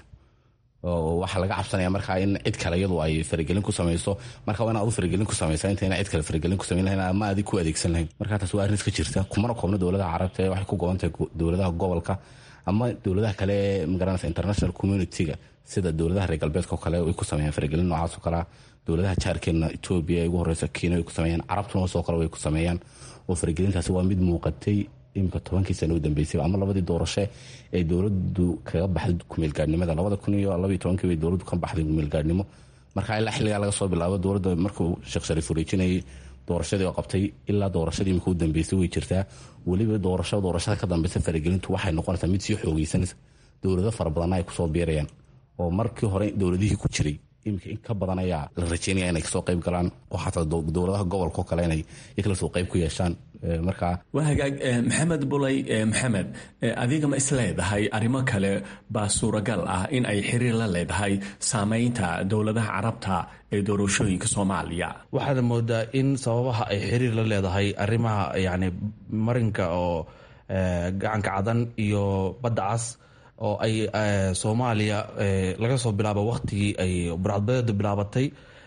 waxaa laga cabsanaya markaa in cid kale iyadu ay faragelin ku samayso marka waa in adu faragelin ku samaysa intayna cid kale faragelin ku samayn lahayn ama adig ku adeegsan lahayn marka taas waa arrin iska jirta kumana koobna dowladaha carabta ee waxay ku goban tahay dowladaha gobolka ama dowladaha kale ee magaranaysa international community-ga sida dowladaha reer galbeedka oo kale ay ku sameeyaan faragelin noocaas oo kalea dowladaha jaarkeena etoobiya ee ugu horeysa kenya ay ku sameeyaan carabtuna sidoo kale way ku sameeyaan oo faragelintaasi waa mid muuqatay imika tobankii sano u dambeysay ama labadii doorasho ee dowladu kaga baxday kumeelgaadhnimada labada kun iyo labaiyo tobankii bay dowladdu ka baxday kumeelgaadhnimo marka ilaa xilligaa laga soo bilaabo dowladda markuu sheekh shariif wareejinayay doorashadii oo qabtay ilaa doorashadii imika u dambeysay way jirtaa weliba doorasho doorashada ka dambeysa faragelintu waxay noqonaysaa mid sii xoogeysanaysa dowlado fara badanna ay kusoo biirayaan oo markii hore dowladihii ku jiray imika in ka badan ayaa la rajeynaya inay kasoo qayb galaan oo xataa dowladaha gobolka oo kale inay kala soo qayb ku yeeshaan marka waa hagaag maxamed bulay maxamed adiga ma isleedahay arrimo kale baa suuragal ah in ay xiriir la leedahay saameynta dowladaha carabta ee doorashooyinka soomaaliya waxaad moodaa in sababaha ay xiriir la leedahay arrimaha yani marinka oo gacanka cadan iyo badda cas oo ay soomaaliya laga soo bilaabo wakhtigii ay burcadbadeedu bilaabatay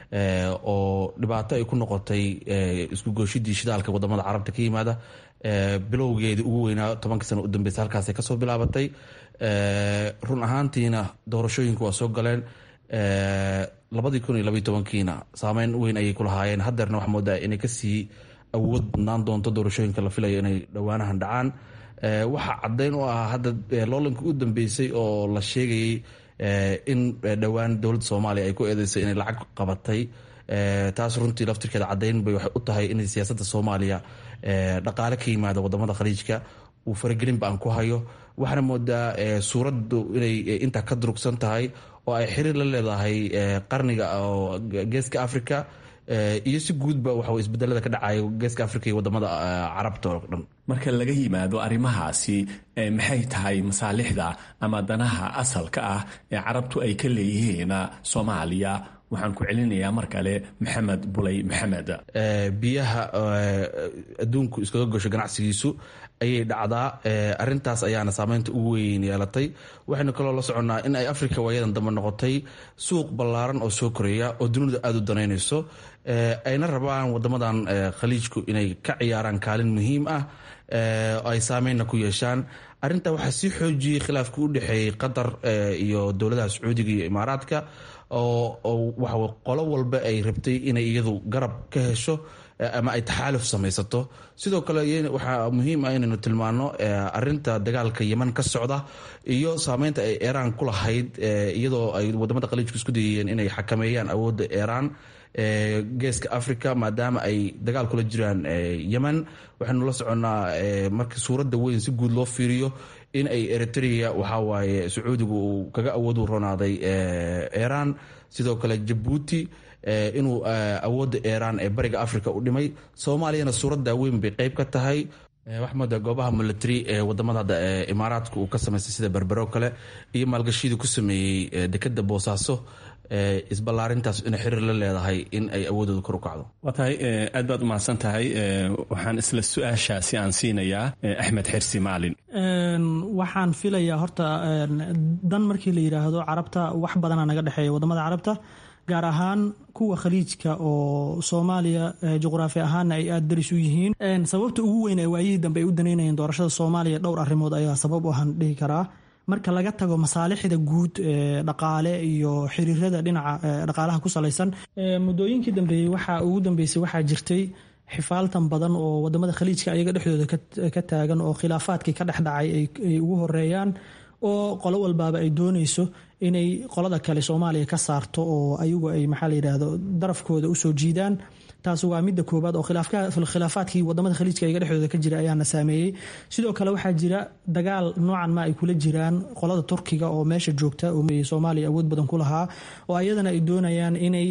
oo dhibaato ay ku noqotay isku gooshidii shidaalka wadamada carabta ka yimaada bilowgeedii ugu weynaa tobanka sano u dambeysa halkaasay kasoo bilaabatay run ahaantiina doorashooyinku waa soo galeen labadii kun iyo labaiy tobankiina saameyn weyn ayay ku lahaayeen hadeerna waxaa moodaa inay kasii awood badnaan doonto doorashooyinka la filayo inay dhowaanahan dhacaan waxaa caddeyn u ah hadda loolanka u dambeysay oo la sheegayay in dhowaan dowladda soomaaliya ay ku eedeysay inay lacag qabatay taas runtii laftirkeeda caddeyn bay waxay u tahay in siyaasadda soomaaliya dhaqaale ka yimaada wadamada khaliijka uu faragelinba aan ku hayo waxaana moodaa suuraddu inay intaa ka durugsan tahay oo ay xiriir la leedahay qarniga oo geeska africa iyo si guudba waxa isbedelada ka dhacaya geeska africa iyo wadamada carabta oo dhan marka laga yimaado arrimahaasi maxay tahay masaalixda ama danaha asalka ah ee carabtu ay ka leeyihiin soomaaliya waxaan ku celinayaa mar kale maxamed bulay maxamed biyaha adduunku iskaga gosho ganacsigiisu ayay dhacdaa arintaas ayaana saameynta ugu weyn yeelatay waxaynu kaloo la soconnaa in ay africa waayadan dambe noqotay suuq ballaaran oo soo koraya oo dunida aada u danaynayso ayna rabaan wadamadan khaliijku inay ka ciyaaraan kaalin muhiim ah ay saameynna ku yeeshaan arintaa waxaa sii xoojiyey khilaafka u dhexeeyey qatar iyo dowladaha sacuudiga iyo imaaraadka oo waxa qolo walba ay rabtay inay iyadu garab ka hesho ama ay taxaaluf samaysato sidoo kale waxaa muhiim ah inaynu tilmaano arinta dagaalka yeman ka socda iyo saameynta ay iiraan ku lahayd iyadoo ay wadamada khaliijku isku dayayeen inay xakameeyaan awoodda iiraan geeska africa maadaama ay dagaal kula jiraan yemen waxaynu la soconnaa marka suuradda weyn si guud loo fiiriyo in ay eritrea waxawaaye sacuudigu uu kaga awoodu ronaaday iiraan sidoo kale jabuuti inuu awoodda iiraan ee bariga africa u dhimay soomaaliyana suuradda weyn bay qeyb ka tahay waxmooda goobaha military ee wadamada hadda imaaraadka uu ka samaystay sida berbero kale iyo maalgashiyadii ku sameeyey dekeda boosaaso isballaarintaas inay xiriir la leedahay in ay awoodooda kor u kacdo waa tahay aad baad umahadsan tahay waxaan isla su-aashaasi aan siinayaa axmed xirsi maalin waxaan filayaa horta dan markii la yidhaahdo carabta wax badana naga dhexeeya wadamada carabta gaar ahaan kuwa khaliijka oo soomaaliya juqraafi ahaanna ay aada daris u yihiin sababta ugu weyn ee waayihii dambe ay u danaynayeen doorashada soomaaliya dhowr arrimood ayaa sabab u ahaan dhihi karaa marka laga tago masaalixda guud ee dhaqaale iyo xiriirada dhinaca dhaqaalaha ku salaysan muddooyinkii dambeeyey waxaa ugu dambeysay waxaa jirtay xifaaltan badan oo wadamada khaliijka ayaga dhexdooda ka taagan oo khilaafaadkii ka dhexdhacay ay ugu horeeyaan oo qolo walbaaba ay dooneyso inay qolada kale soomaaliya ka saarto oo ayagu ay maxaa la yidhaahdo darafkooda usoo jiidaan taas waa midda koobaad oo khilaafaadkii wadamada khaliijka ayaga dhexdooda ka jira ayaana saameeyey sidoo kale waxaa jira dagaal noocan ma ay kula jiraan qolada turkiga oo meesha joogta oo soomaaliya awood badan ku lahaa oo ayadana ay doonayaan inay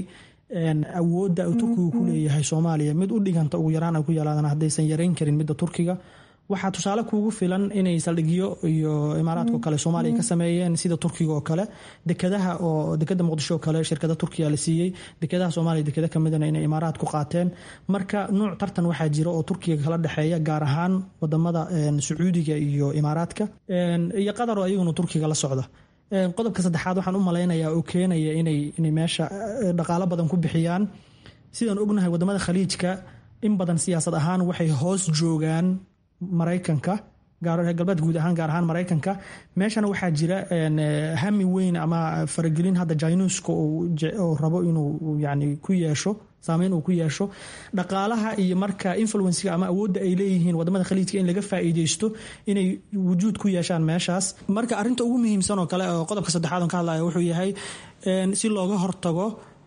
awoodda turkigu ku leeyahay soomaaliya mid u dhiganta ugu yaraan ay ku yeelaadaan haddaysan yarayn karin midda turkiga waxaa tusaale kuugu filan inay saldhigyo iyo imaaraadka kale soomaaliya ka sameeyeen sida turkiga oo kale dekadaha oo dekada muqdisho oo kale shirkada turkiya la siiyey dekadaha soomaaliya dekada kamidana inay imaaraad ku qaateen marka nuuc tartan waxaa jira oo turkiga kala dhexeeya gaar ahaan wadamada sacuudiga iyo imaaraadka iyo qatar oo iyaguna turkiga la socda qodobka saddexaad waxaan u malaynayaa oo keenaya inay meesha dhaqaalo badan ku bixiyaan sidaan ognahay wadamada khaliijka in badan siyaasad ahaan waxay hoos joogaan maraykanka galbeed guud ahaan gaar ahaan maraykanka meeshana waxaa jira hami weyn ama faragelin hadda jainuska oo rabo inuu yani ku yeesho saameyn uu ku yeesho dhaqaalaha iyo marka influensiga ama awoodda ay leeyihiin wadamada khaliijka in laga faa'iideysto inay wujuud ku yeeshaan meeshaas marka arrinta ugu muhiimsan oo kale oo qodobka saddexaad on ka hadlaya wuxuu yahay si looga hortago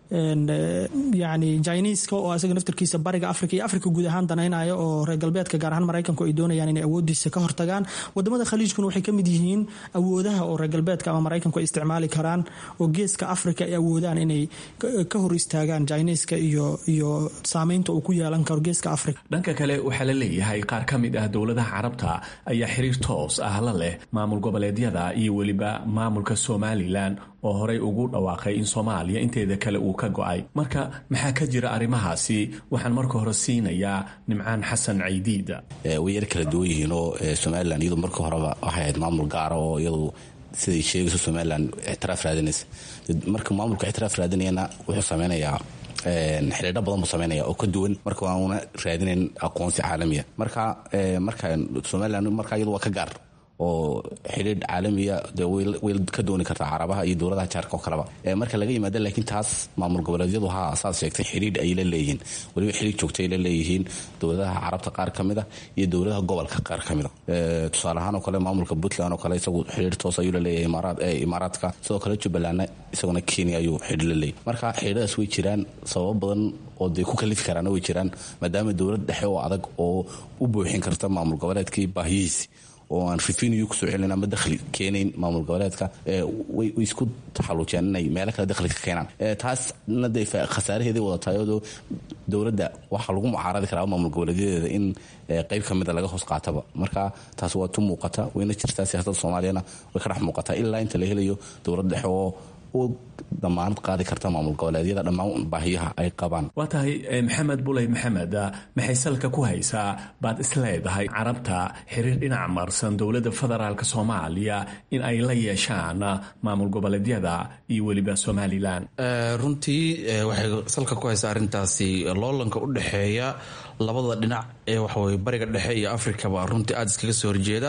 yani jiniiska oo isaga naftarkiisa bariga africa iyo africa guud ahaan danaynaya oo reer galbeedka gaar ahaan maraykanku ay doonayaan inay awoodiisa ka hortagaan wadamada khaliijkuna waxay kamid yihiin awoodaha oo reer galbeedka ama maraykanku ay isticmaali karaan oo geeska africa ay awoodaan inay ka hor istaagaan jiniiska iyo iyo saameynta uu ku yeelan karo geeska africa dhanka kale waxaa la leeyahay qaar ka mid ah dowladaha carabta ayaa xiriir toos ah la leh maamul goboleedyada iyo weliba maamulka somalilan oo horey ugu dhawaaqay in soomaaliya inteeda kale uu ka go-ay marka maxaa ka jira arrimahaasi waxaan marka hore siinayaa nimcaan xasan caydiida way yar kala duwan yihiin oo somalilan iyadu marka horeba waxay ahayd maamul gaara oo iyadu siday sheegayso somalilan ictiraaf raadinaysa marka maamulka ictiraaf raadinayana wuxuu sameynayaa xidhiidho badan buu sameynaya oo ka duwan marka waana raadinayn aqoonsi caalamiya marka marka somalilan marka iyadu waa ka gaar oo xidhiidh caalamiya de way ka dooni kartaa carabaha iyo dowladaha jaarka oo kaleba marka laga yimaada laakiin taas maamul goboleedyadu ha saad sheegtay xidhiidh ay la leeyihiin weliba xidhiidh joogta ay la leeyihiin dowladaha carabta qaar ka mid a iyo dowladaha gobolka qaar ka mid a tusaale ahaan oo kale maamulka puntland oo kale isagu xidhiidh toos ayuu la leeyahay imaaraadka sidoo kale jubbalandna isaguna kenya ayuu xidhiidh la leeyahy marka xidhiidhadaas way jiraan sababo badan oo dee ku kalifi karaana way jiraan maadaama dowlad dhexe oo adag oo u buuxin karta maamul goboleedkii baahiyihiisi oo aan revenue kusoo celin ama dakhli keenayn maamul goboleedka way isku taxaluujiyaan inay meelo kale dakhli ka keenaan taasna dee khasaaraheeday wadatahay oo dowladda waxaa lagu mucaaradi karaa maamul goboleedyadeeda in qayb ka mida laga hoos qaataba marka taas waa tu muuqata wayna jirtaa siyaasadda soomaaliyana way ka dhex muuqataa ilaa inta la helayo dowlad dhexe oo u damaanad qaadi karta maamul goboleedyada dhammaan baahiyaha ay qabaan waa tahay maxamed buley maxamed maxay salka ku haysaa baad isleedahay carabta xiriir dhinac marsan dowladda federaalk soomaaliya in ay la yeeshaan maamul goboleedyada iyo weliba somalilan runtii waxay salka ku haysaa arrintaasi loolanka u dhexeeya labada dhinac ee waxaweye bariga dhexe iyo afrikaba runtii aada iskaga soo horjeeda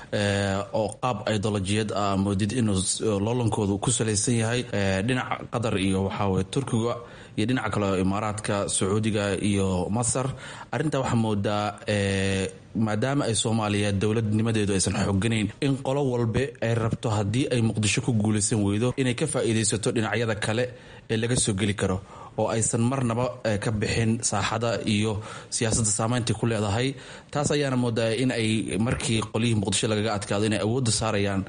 oo qaab idolojiyad ah moodid inuu loolankoodu ku salaysan yahay dhinaca qatar iyo waxaawe turkiga iyo dhinaca kale imaaraadka sacuudiga iyo masar arintaa waxaa moodaa maadaama ay soomaaliya dowladnimadeedu aysan xooganayn in qolo walbe ay rabto haddii ay muqdisho ku guulaysan weydo inay ka faa'iidaysato dhinacyada kale ee laga soo geli karo oo aysan marnaba ka bixin saaxada iyo siyaasadda saameynta ku leedahay taas ayaana moodaa in ay markii qolyihii muqdisho lagaga adkaado inay awoodda saarayaan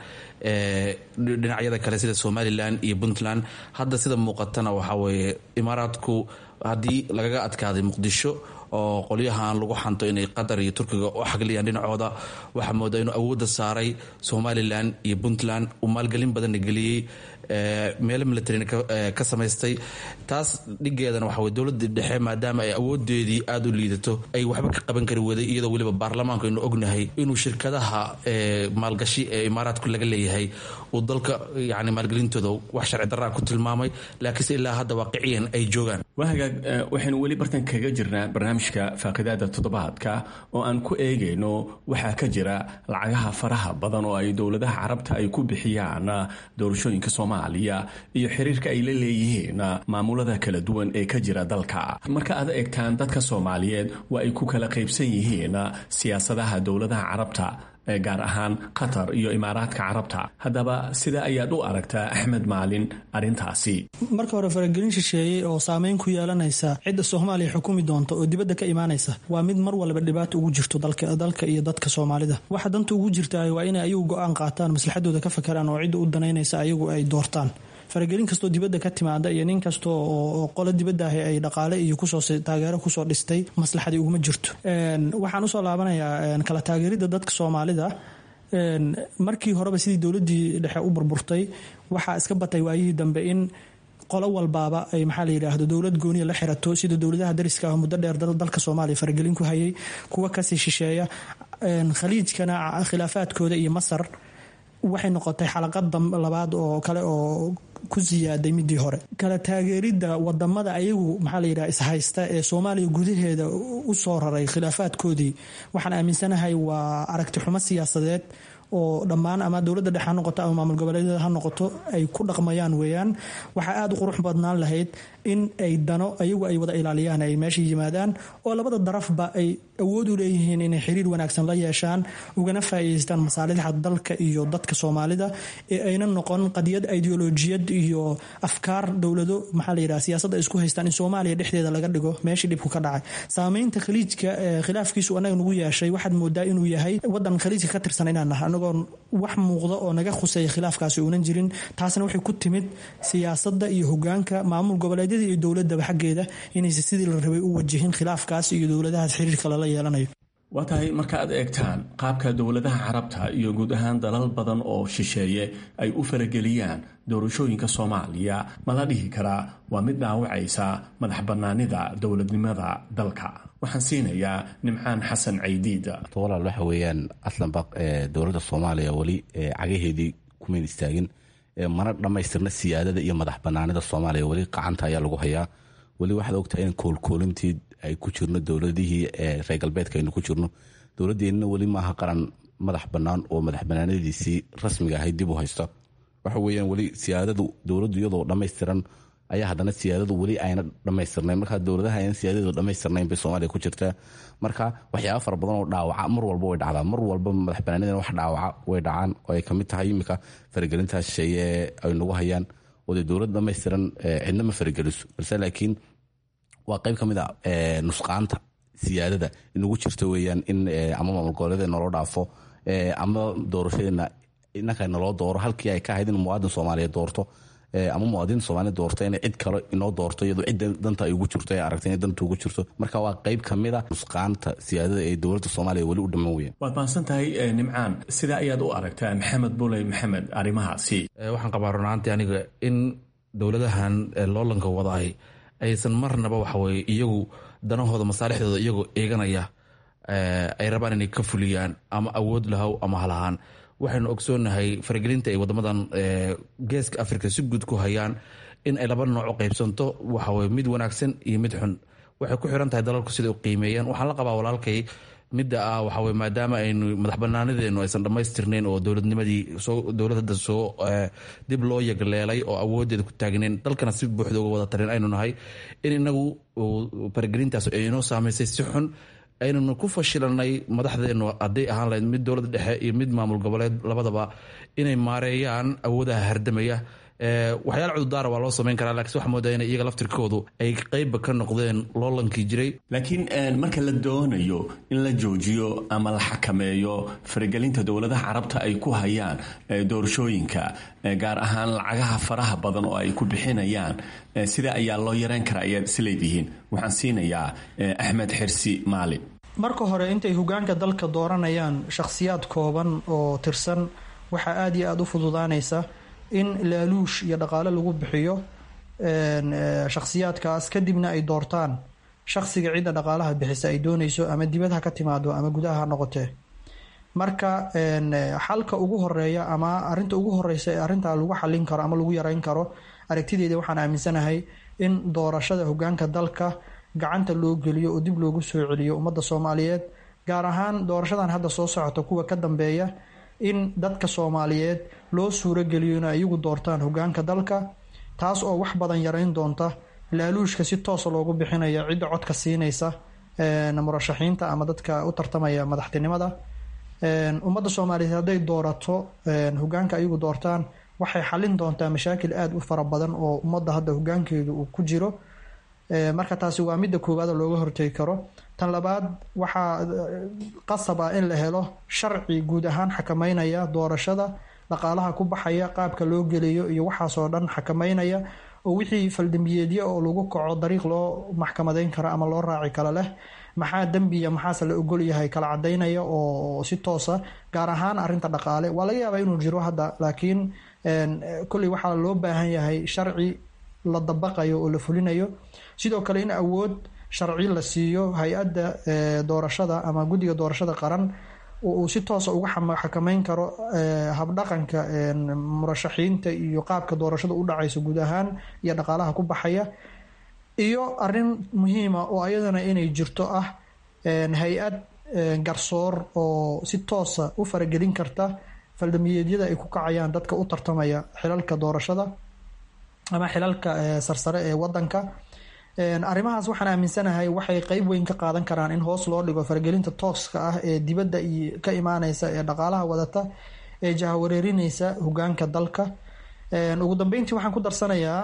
dhinacyada kale sida somalilan iyo puntland hadda sida muuqatana waxaa weeye imaaraadku haddii lagaga adkaaday muqdisho oo qolyahan lagu xanto inay qatar iyo turkiga u xagliyaan dhinacooda waxaa moodaa inuu awoodda saaray somalilan iyo puntland uu maalgelin badanna geliyey meelo militarina ka samaystay taas dhigeedana waxa wey dowladda dhexe maadaama ay awoodeedii aada u liidato ay waxba ka qaban kari waday iyadoo weliba baarlamaanku aynu ognahay inuu shirkadaha maalgashi ee imaaraadku laga leeyahay uu dalka yani maalgelintooda wax sharci daraa ku tilmaamay laakiinse ilaa hadda waaqiciyan ay joogaan waa hagaag waxaynu weli bartan kaga jirnaa barnaamijka faaqidaada toddobaadka oo aan ku eegayno waxaa ka jira lacagaha faraha badan oo ay dowladaha carabta ay ku bixiyaan doorashooyinka soomaaliya iyo xiriirka ay la leeyihiin maamulada kala duwan ee ka jira dalka marka aad eegtaan dadka soomaaliyeed waa ay ku kala qaybsan yihiin siyaasadaha dowladaha carabta gaar ahaan qatar iyo imaaraadka carabta haddaba sida ayaad u aragtaa axmed maalin arrintaasi marka hore faragelin shisheeyey oo saameyn ku yeelanaysa cidda soomaaliya xukumi doonta oo dibadda ka imaanaysa waa mid mar walba dhibaato ugu jirto dalka iyo dadka soomaalida waxa danta ugu jirta waa inay ayagu go-aan qaataan maslaxadooda ka fakaraan oo cidda u danaynaysa ayagu ay doortaan faragelin kastoo dibadda ka timaada iyo nin kasta oo qolo dibadda ahi ay dhaqaale iyo kusoo taageero kusoo dhistay maslaxadii uguma jirto waxaan usoo laabanayaa kala taageeridda dadka soomaalida markii horeba sidii dowladdii dhexe u burburtay waxaa iska batay waayihii dambe in qolo walbaaba ay maxaa la yidhaahdo dowlad gooniya la xirato sida dowladaha dariska ah muddo dheer dalka soomaaliya faragelin ku hayay kuwa kasii shisheeya khaliijkana khilaafaadkooda iyo masar waxay noqotay xalaqad labaad oo kale oo ku siyaaday midii hore kala taageeridda wadamada ayagu maxaa layidhaha ishaysta ee soomaaliya gudaheeda u soo raray khilaafaadkoodii waxaan aaminsanahay waa aragti xumo siyaasadeed oo dhammaan ama dowladda dhexe ha noqoto ama maamul goboleedyada ha noqoto ay ku dhaqmayaan weeyaan waxaa aada u qurux badnaan lahayd in ay dano ayagu ay wada ilaaliyaan ay meesha yimaadaan oo labada darafba ay awood u leeyihiin inay xiriir wanaagsan la yeeshaan ugana faa'iidaystaan masaalixda dalka iyo dadka soomaalida ee ayna noqon qadiyad ideolojiyad iyo afkaar dowlado maxaa la yidhaha siyaasadda ay isku haystaan in soomaaliya dhexdeeda laga dhigo meeshii dhibku ka dhacay saameynta khaliijka khilaafkiisu anaga nagu yeeshay waxaad moodaa inuu yahay wadan khaliijka ka tirsan inaan nahay anagoon wax muuqda oo naga khuseeya khilaafkaasi uunan jirin taasna waxay ku timid siyaasadda iyo hogaanka maamul goboleedyada iyo dowladaba xaggeeda inaysa sidii la rabay u wajihin khilaafkaas iyo dowladahaas xiriirka lala yeelanayo waa tahay marka aad eegtaan qaabka dowladaha carabta iyo guud ahaan dalal badan oo shisheeye ay u farageliyaan doorashooyinka soomaaliya ma la dhihi karaa waa mid dhaawacaysa madax bannaanida dowladnimada dalka waxaan siinayaa nimcaan xasan caydiid walaal waxa weeyaan aslanba dowladda soomaaliya weli cagaheedii kumayn istaagin mana dhammaystirna siyaadada iyo madax banaanida soomaaliya weli qacanta ayaa lagu hayaa weli waxaad ogtahay in koolkoolintii ay ku jirno dowladihii reer galbeedka aynu ku jirno dowladeenna weli maaha qaran madax bannaan oo madax banaanadiisii rasmiga ahayd dib u haysta waxa weeyaan weli siyaadadu dowladdu iyadoo dhammaystiran ayaa haddana siyaadadu weli ayna dhammaystirnayn markaa dowladaha ayna siyaadadu dhammaystirnayn bay soomaaliya ku jirtaa marka waxyaaba fara badan oo dhaawaca mar walba way dhacdaa mar walba madax banaanidan wax dhaawaca way dhacaan oo ay kamid tahay iminka faragelintaas shisheeye ay nagu hayaan oo dee dowlad dhammaystiran cidna ma farageliso balse laakiin waa qayb ka mid a nusqaanta siyaadada inagu jirta weeyaan in ama maamul goboleeda naloo dhaafo ama doorashadeena inanka naloo dooro halkii ay ka ahayd in muwaadin soomaaliya doorto ama muwaadin soomaaliya doorto inay cid kale inoo doorto iyadoo cidda danta ay ugu jirto ee aragtay inay danta ugu jirto marka waa qayb ka mid a nusqaanta siyaadada ee dowladda soomaaliya weli u dhammaan weeyaan waad mahadsan tahay nimcaan sidaa ayaad u aragtaa maxamed buley maxamed arrimahaasi waxaan qabaa runaantii aniga in dowladahan loolanka wadaay aysan marnaba waxaweye iyagu danahooda masaalixdooda iyagoo eeganaya ay rabaan inay ka fuliyaan ama awood lahow ama halahaan waxaynu ogsoonahay faragelinta ay wadamadan geeska africa si guud ku hayaan in ay laba nooc u qaybsanto waxaweye mid wanaagsan iyo mid xun waxay ku xiran tahay dalalku siday u qiimeeyaan waxaan la qabaa walaalkay midda ah waxaweye maadaama aynu madax banaanadeenu aysan dhammaystirnayn oo dowladnimadii dowlad hadda soo dib loo yagleelay oo awoodeeda ku taagnayn dalkana si buuxda uga wada tarin aynu nahay in inagu faragelintaas ay inoo saamaysay si xun aynanu ku fashilanay madaxdeenu hadday ahaan lahayd mid dowladda dhexe iyo mid maamul goboleed labadaba inay maareeyaan awoodaha hardamaya waxyaala cududaara waa loo samayn karaa lakiin waxa moodaa in iyaga laftirkoodu ay qeybba ka noqdeen loolankii jiray laakiin marka la doonayo in la joojiyo ama la xakameeyo faragelinta dowladaha carabta ay ku hayaan doorashooyinka gaar ahaan lacagaha faraha badan oo ay ku bixinayaan sida ayaa loo yareyn karaa ayaad isleedihiin waxaan siinayaa axmed xirsi maali marka hore intay hogaanka dalka dooranayaan shakhsiyaad kooban oo tirsan waxaa aada iyo aada u fududaanaysa in laaluush iyo dhaqaale lagu bixiyo shakhsiyaadkaas kadibna ay doortaan shakhsiga cidda dhaqaalaha bixisa ay dooneyso ama dibad ha ka timaado ama gudaha ha noqotee marka xalka ugu horeeya ama arinta ugu horeysa ee arintaa lagu xalin karo ama lagu yareyn karo aragtideeda waxaan aaminsanahay in doorashada hogaanka dalka gacanta loo geliyo oo dib loogu soo celiyo ummadda soomaaliyeed gaar ahaan doorashadan hadda soo socota kuwa ka dambeeya in dadka soomaaliyeed loo suurogeliyo inay iyagu doortaan hogaanka dalka taas oo wax badan yareyn doonta laaluushka si toosa loogu bixinaya cidda codka siinaysa murashaxiinta ama dadka u tartamaya madaxtinimada ummadda soomaaliyeed hadday doorato hogaanka iyagu doortaan waxay xalin doontaa mashaakil aada u fara badan oo ummadda hadda hogaankeedu uu ku jiro marka taasi waa midda koowaad looga hortegi karo tan labaad waxaa qasab ah in la helo sharci guud ahaan xakameynaya doorashada dhaqaalaha ku baxaya qaabka loo geliyo iyo waxaasoo dhan xakameynaya oo wixii faldambiyeedyo oo lagu kaco dariiq loo maxkamadeyn karo ama loo raaci karo leh maxaa dembiya maxaase la ogol yahay kala cadeynaya oo si toosa gaar ahaan arinta dhaqaale waa laga yaabaa inuu jiro hadda laakiin kolley waxaa loo baahan yahay sharci la dabaqayo oo la fulinayo sidoo kale in awood sharci la siiyo hay-adda doorashada ama guddiga doorashada qaran oo uu si toosa uga xakameyn karo habdhaqanka murashaxiinta iyo qaabka doorashada u dhacayso guud ahaan iyo dhaqaalaha ku baxaya iyo arin muhiima oo ayadana inay jirto ah hay-ad garsoor oo si toosa u faragelin karta faldamiyeedyada ay ku kacayaan dadka u tartamaya xilalka doorashada ama xilalka sarsare ee wadanka arrimahaas waxaan aaminsanahay waxay qeyb weyn ka qaadan karaan in hoos loo dhigo faragelinta tooska ah ee dibadda iyo ka imaaneysa ee dhaqaalaha wadata ee jahawareerineysa hogaanka dalka ugu dambeyntii waxaan ku darsanayaa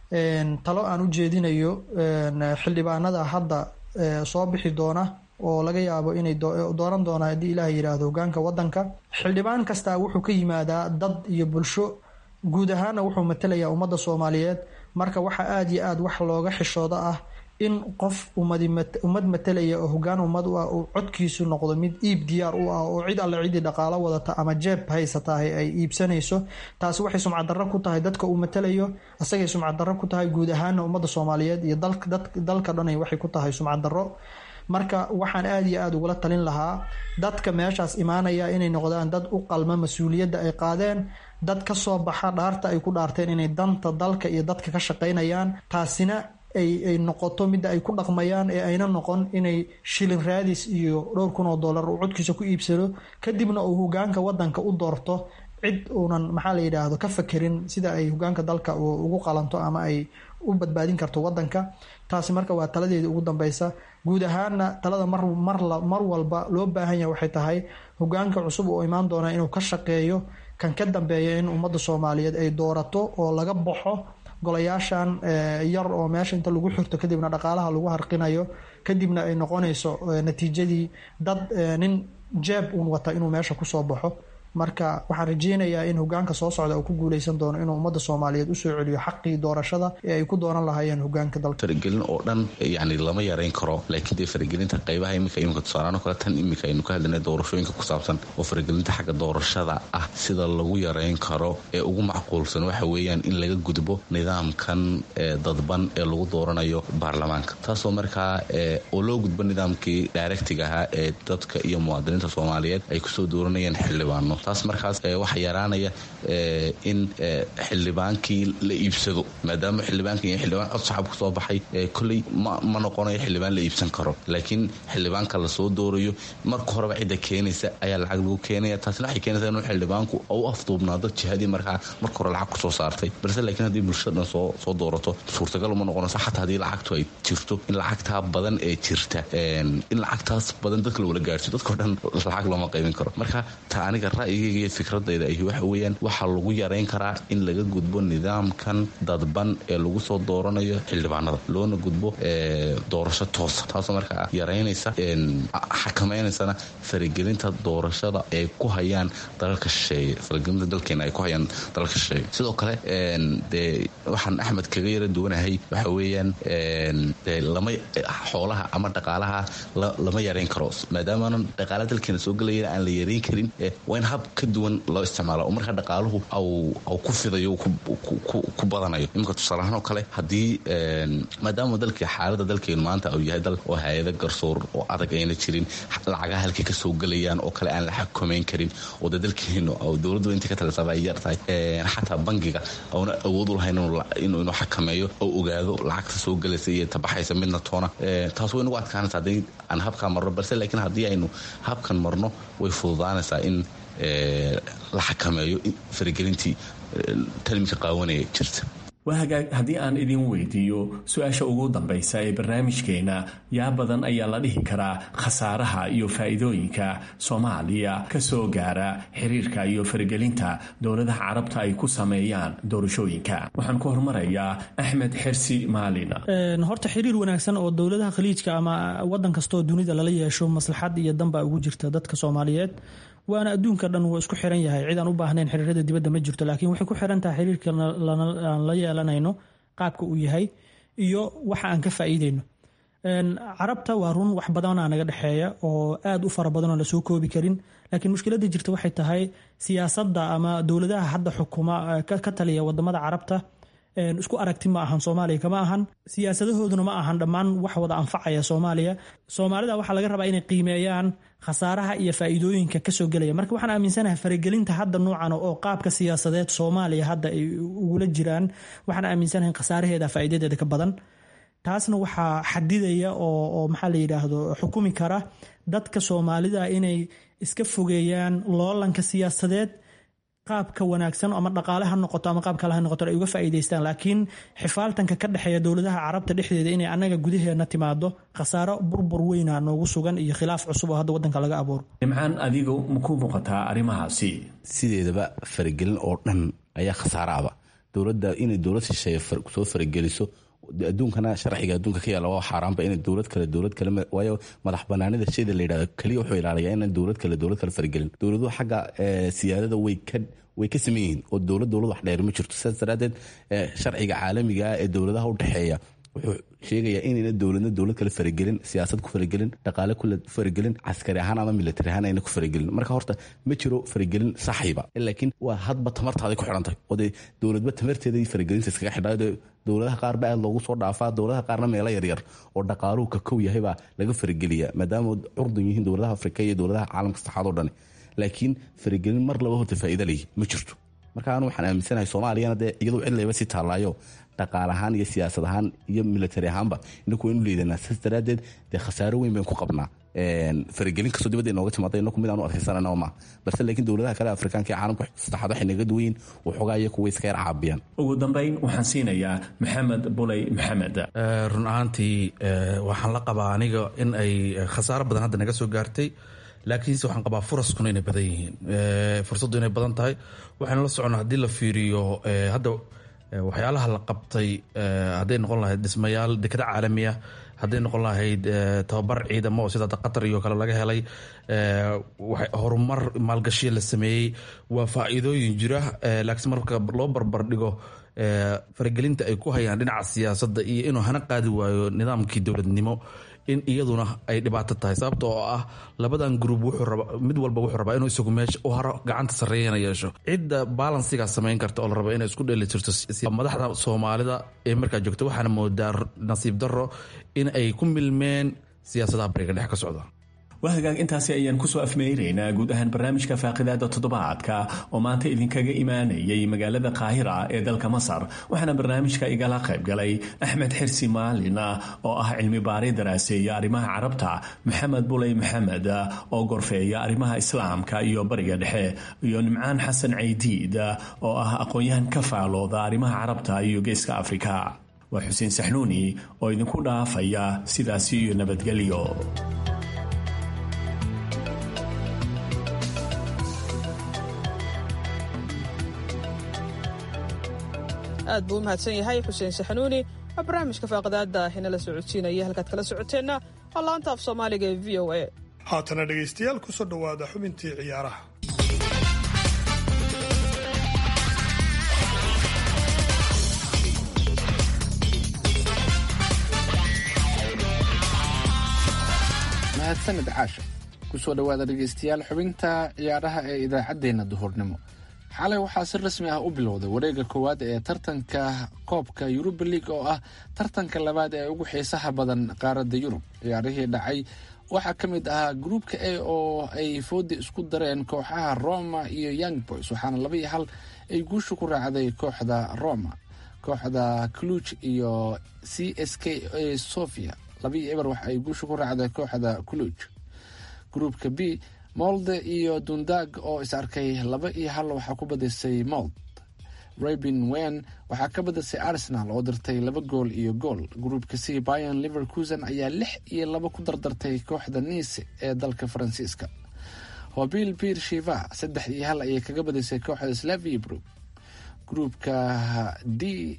talo aan u jeedinayo xildhibaanada hadda soo bixi doona oo laga yaabo inay dooran doonaan haddii ilaah yidhaahdo hogaanka wadanka xildhibaan kastaa wuxuu ka yimaadaa dad iyo bulsho guud ahaana wuxuu matalayaa ummadda soomaaliyeed marka waxaa aada iyo aada wax looga xishooda ah in qof ummad matalaya oo hogaan ummad u ah uu codkiisu noqdo mid iib diyaar u ah oo cid alle cidii dhaqaalo wadata ama jeeb haysatahay ay iibsanayso taasi waxay sumcaddarro ku tahay dadka uu matalayo isagay sumcaddarro ku tahay guud ahaana ummadda soomaaliyeed iyo dalka dhanay waxay ku tahay sumcaddarro marka waxaan aada iyo aada ugula talin lahaa dadka meeshaas imaanaya inay noqdaan dad u qalma mas-uuliyadda ay qaadeen dad ka soo baxa dhaarta ay ku dhaarteen inay danta dalka iyo dadka ka shaqaynayaan taasina ay noqoto midda ay ku dhaqmayaan ee ayna noqon inay shilin raadis iyo dhowr kun oo dollar uu codkiisa ku iibsado kadibna uu hogaanka wadanka u doorto cid uunan maxaa la yidhaahdo ka fakerin sida ay hogaanka dalka ugu qalanto ama ay u badbaadin karto wadanka taasi marka waa taladeedii ugu dambeysa guud ahaana talada mar walba loo baahan yahay waxay tahay hogaanka cusub oo imaan doona inuu ka shaqeeyo kan ka dambeeya in ummadda soomaaliyeed ay doorato oo laga baxo golayaashan yar oo meesha inta lagu xirto kadibna dhaqaalaha lagu harqinayo kadibna ay noqonayso natiijadii dad nin jeeb uun wata inuu meesha kusoo baxo marka waxaan rajeynayaa in hogaanka soo socda uu ku guuleysan doono inuu ummadda soomaaliyeed usoo celiyo xaqii doorashada ee ay ku dooran lahaayeen hogaanka dalka faragelin oo dhan yani lama yareyn karo laakiin dee faragelinta qaybaha imika imika tusaalaano kale tan imika aynu ka hadlanay doorashooyinka ku saabsan oo faragelinta xagga doorashada ah sida lagu yareyn karo ee ugu macquulsan waxa weeyaan in laga gudbo nidaamkan dadban ee lagu dooranayo baarlamaanka taasoo markaa oo loo gudbo nidaamkii directiga ahaa ee dadka iyo muwaadiniinta soomaaliyeed ay kusoo dooranayeen xildhibaano taas markaas waxaa yaraanaya in xildhibaankii la iibsado maadaama xildhibaankan iyo xildhibaan cod shacab kusoo baxay kolley ma noqonayo xildhibaan la iibsan karo laakiin xildhibaanka lasoo doorayo marka horeba cidda keenaysa ayaa lacag lagu keenaya taasina waxay keenaysaa inuu xildhibaanku u afduubnaado jihadii markaa marka hore lacag kusoo saartay balse laakiin haddii bulshada dhan soo soo doorato suurtagal uma noqonayso xataa haddii lacagtu ay jirto in lacagtaa badan ee jirta in lacagtaas badan dadka lawala gaarsiyo dadkao dhan lacag looma qaybin karo marka ta aniga ra'yigayga iyo fikradayda ahi waxa weeyaan waxaa lagu yareyn karaa in laga gudbo nidaamkan dadban ee lagu soo dooranayo xildhibaanada loona gudbo doorasho toosa taasoo markaa yareynaysa xakamaynaysana faragelinta doorashada ay ku hayaan dalalka shisheeye faragelinta dalkeena ay ku hayaan dalalka shisheeye sidoo kale dee waxaan axmed kaga yara duwanahay waxa weeyaan dee lama xoolaha ama dhaqaalaha lama yareyn karo maadaamaanan dhaqaala dalkeena soo gelayana aan la yareyn karin waa in hab ka duwan loo isticmaalo oo marka dhaqaaluhu au ku fidayo ku badanayo iminka tusaalahaan oo kale haddii maadaama dalkii xaalada dalkeenu maanta uu yahay dal oo hay-ada garsoor oo adag ayna jirin lacagaha halkay kasoo gelayaan oo kale aan la xakameyn karin oo de dalkeenu dowladdu inta ka talisaba ay yar tahay xataa bangiga auna awood u lahayn inuu xakameeyo oo ogaado lacagta soo gelaysa iyo tabaxaysa midna toona taas way nagu adkaanaysa haddii aan habkaa marno balse laakiin haddii aynu habkan marno way fududaanaysaa in la xakameeyo faragelintii talminka qaawanaya jirta waa hagaag haddii aan idin weydiiyo su-aasha ugu dambaysa ee barnaamijkeena yaa badan ayaa la dhihi karaa khasaaraha iyo faa'iidooyinka soomaaliya ka soo gaara xiriirka iyo faragelinta dowladaha carabta ay ku sameeyaan doorashooyinka waxaan ku hormarayaa axmed xersi maalin horta xiriir wanaagsan oo dowladaha khaliijka ama wadan kastaoo dunida lala yeesho maslaxad iyo danbaa ugu jirta dadka soomaaliyeed waana adduunka dhan wuu isku xiran yahay cid aan u baahnayn xiriirada dibadda ma jirto laakiin waxay ku xiran tahay xiriirka aan la yeelanayno qaabka uu yahay iyo waxa aan ka faa'iideyno carabta waa run wax badanaa naga dhexeeya oo aad u fara badanoo lasoo koobi karin laakiin mushkiladda jirta waxay tahay siyaasadda ama dowladaha hadda xukuma ka taliya wadamada carabta isku aragti ma ahan soomaaliya kama ahan siyaasadahooduna ma ahan dhammaan wax wada anfacaya soomaaliya soomaalida waxaa laga rabaa inay qiimeeyaan khasaaraha iyo faa'iidooyinka kasoo gelaya marka waxaan aaminsanahay faragelinta hadda noocan oo qaabka siyaasadeed soomaaliya hadda ay ugula jiraan waxaan aaminsanahay khasaaraheeda faa'iidadeeda ka badan taasna waxaa xadidaya oo maxaa la yidhaahdo xukumi kara dadka soomaalida inay iska fogeeyaan loolanka siyaasadeed qaabka wanaagsan ama dhaqaale ha noqoto ama qaab kale ha noqoto ay uga faa'iidaystaan laakiin xifaaltanka ka dhexeeya dowladaha carabta dhexdeeda inay annaga gudaheena timaado khasaaro burbur weyna noogu sugan iyo khilaaf cusub oo hadda waddanka laga abuuro nimcaan adigu maku muuqataa arrimahaasi sideedaba faragelin oo dhan ayaa khasaaraaba dowladda inay dowlad shisheeye soo farageliso adduunkana sharciga adduunka ka yaala waa xaaraanba inay dowlad kale dowlad kale waayo madax banaanida shayda la yidhahdo keliya wuxuu ilaaliyaa inaan dowlad kale dowlad kale faragelin dowladuhu xagga siyaadada way ka way ka saman yihiin oo dowlad dowlad wax dheer ma jirto sidaas daraaddeed sharciga caalamiga ah ee dowladaha u dhexeeya wuxuu sheegayaa inayna dowladna dowlad kale faragelin siyaasad ku faragelin dhaqaale ku faragelin caskari ahaan ama militari ahaan ayna ku faragelin marka horta ma jiro faragelin saxiiba laakiin waa hadba tamartaaday ku xidhantahay oo dee dowladba tamarteeda iyo faragelinta iskaga xidhaa dowladaha qaar ba aad loogu soo dhaafaa dowladaha qaarna meelo yaryar oo dhaqaaluhu ka kow yahay baa laga farageliyaa maadaama curdan yihiin dowladaha afrika iyo dowladaha caalamka saxaad oo dhani laakiin faragelin mar laba horta faa'iida leeyi ma jirto marka anu waxaan aaminsanahay soomaaliyana dee iyadoo cid layba si taallaayo dhaqaal ahaan iyo siyaasad ahaan iyo militari ahaanba inaku waynu leedanaa saas daraaddeed dee khasaaro weyn baynu ku qabnaa faragelin kastoo dibadda inooga timaada inaku mid aan u adkaysanana ma balse laakiin dowladaha kale afrikaanka ee caalamka saddexaad waxay naga duwan yihin waxoogaa iyo kuwa iska yar caabiyaan ugu dambayn waxaan siinayaa maxamed buley maxamed run ahaantii waxaan la qabaa aniga in ay khasaaro badan hadda naga soo gaartay laakiinse waxaan qabaa furaskuna inay badan yihiin fursaddu inay badan tahay waxaynu la soconnaa haddii la fiiriyo hadda waxyaalaha la qabtay hadday noqon lahayd dhismayaal dekada caalamiya hadday noqon lahayd tababar ciidamo oo sida qatar iyo kale laga helay horumar maalgashiya la sameeyey waa faa'iidooyin jira laakiin marka loo barbar dhigo faragelinta ay ku hayaan dhinaca siyaasadda iyo inuu hana qaadi waayo nidaamkii dowladnimo in iyaduna ay dhibaato tahay sababta oo ah labadan gruub mid walba wuxuu rabaa inuu isagu meesha u haro gacanta sarreeyana yeesho cidda balansigaa samayn karta oo la rabo inay isku dheelitirto madaxda soomaalida ee markaa joogta waxaana moodaa nasiib darro in ay ku milmeen siyaasadaha bariga dhex ka socda waa hagaag intaasi ayaan kusoo afmeynaynaa guud ahaan barnaamijka faaqidaada toddobaadka oo maanta idinkaga imaanayay magaalada qaahira ee dalka masar waxaana barnaamijka igala qayb galay axmed xirsi maalin oo ah cilmi baari daraaseeya arrimaha carabta maxamed buley maxamed oo gorfeeya arrimaha islaamka iyo bariga dhexe iyo nimcaan xasan caydiid oo ah aqoon-yahan ka faalooda arrimaha carabta iyo geeska afrika waa xuseen saxnuuni oo idinku dhaafaya sidaasi iyo nabadgelyo aad buu u mahadsan yahay xuseen saxanuuni waa barnaamijka faaqadaada inala socodsiinaya halkaad kala socoteenna waa laanta af soomaaliga ee v o a haatana dhegaystayaal kusoo dhowaada xubintii ciyaaraha mahadsanid caasha kusoo dhawaada dhegeystayaal xubinta ciyaaraha ee idaacaddeenna duhurnimo xalay waxaa si rasmi ah u bilowday wareega koowaad ee tartanka koobka yuruba league oo ah tartanka labaad ee ugu xiisaha badan qaaradda yurub ciyaarihii dhacay waxaa ka mid ahaa gruupka a oo ay foodi isku dareen kooxaha roma iyo young boys waxaana laba iyo hal ay guusha ku raacday kooxda roma kooxda cluj iyo c s k a sofia laba iyo eber waxa ay guusha ku raacday kooxda cluj gruupka b molde iyo dundag oo is arkay laba iyo hal waxaa ku badisay mold rabin wen waxaa ka badisay arsenal oo dirtay laba gool iyo gool gruupka c bayan liverkusen ayaa lix iyo laba ku dardartay kooxda nice ee dalka faransiiska hobil bir shiva saddex iyo hal ayay kaga badisay kooxda slavibro gruupka d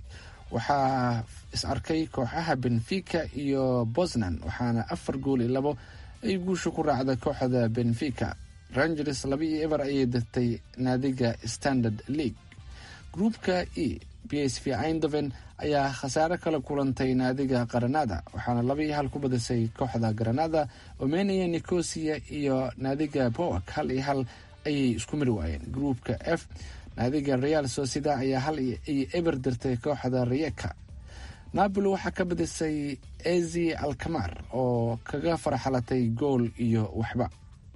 waxaa is arkay kooxaha benfica iyo bosnan waxaana afar gool iyo labo ay guusha ku raacda kooxda benfica rangers laba iyo eber ayay dirtay naadiga standard league gruupka e b s v eindhoven ayaa khasaare kala kulantay naadiga qaranada waxaana laba iyo hal ku badisay kooxda granada omenia nicosia iyo naadiga bowak hal iyo hal ayay isku mari waayeen gruupka f naadiga real socida ayaa hal iyo eber dirtay kooxda riyeka napoli waxaa ka badisay ezi alkamar oo kaga farxalatay gool iyo waxba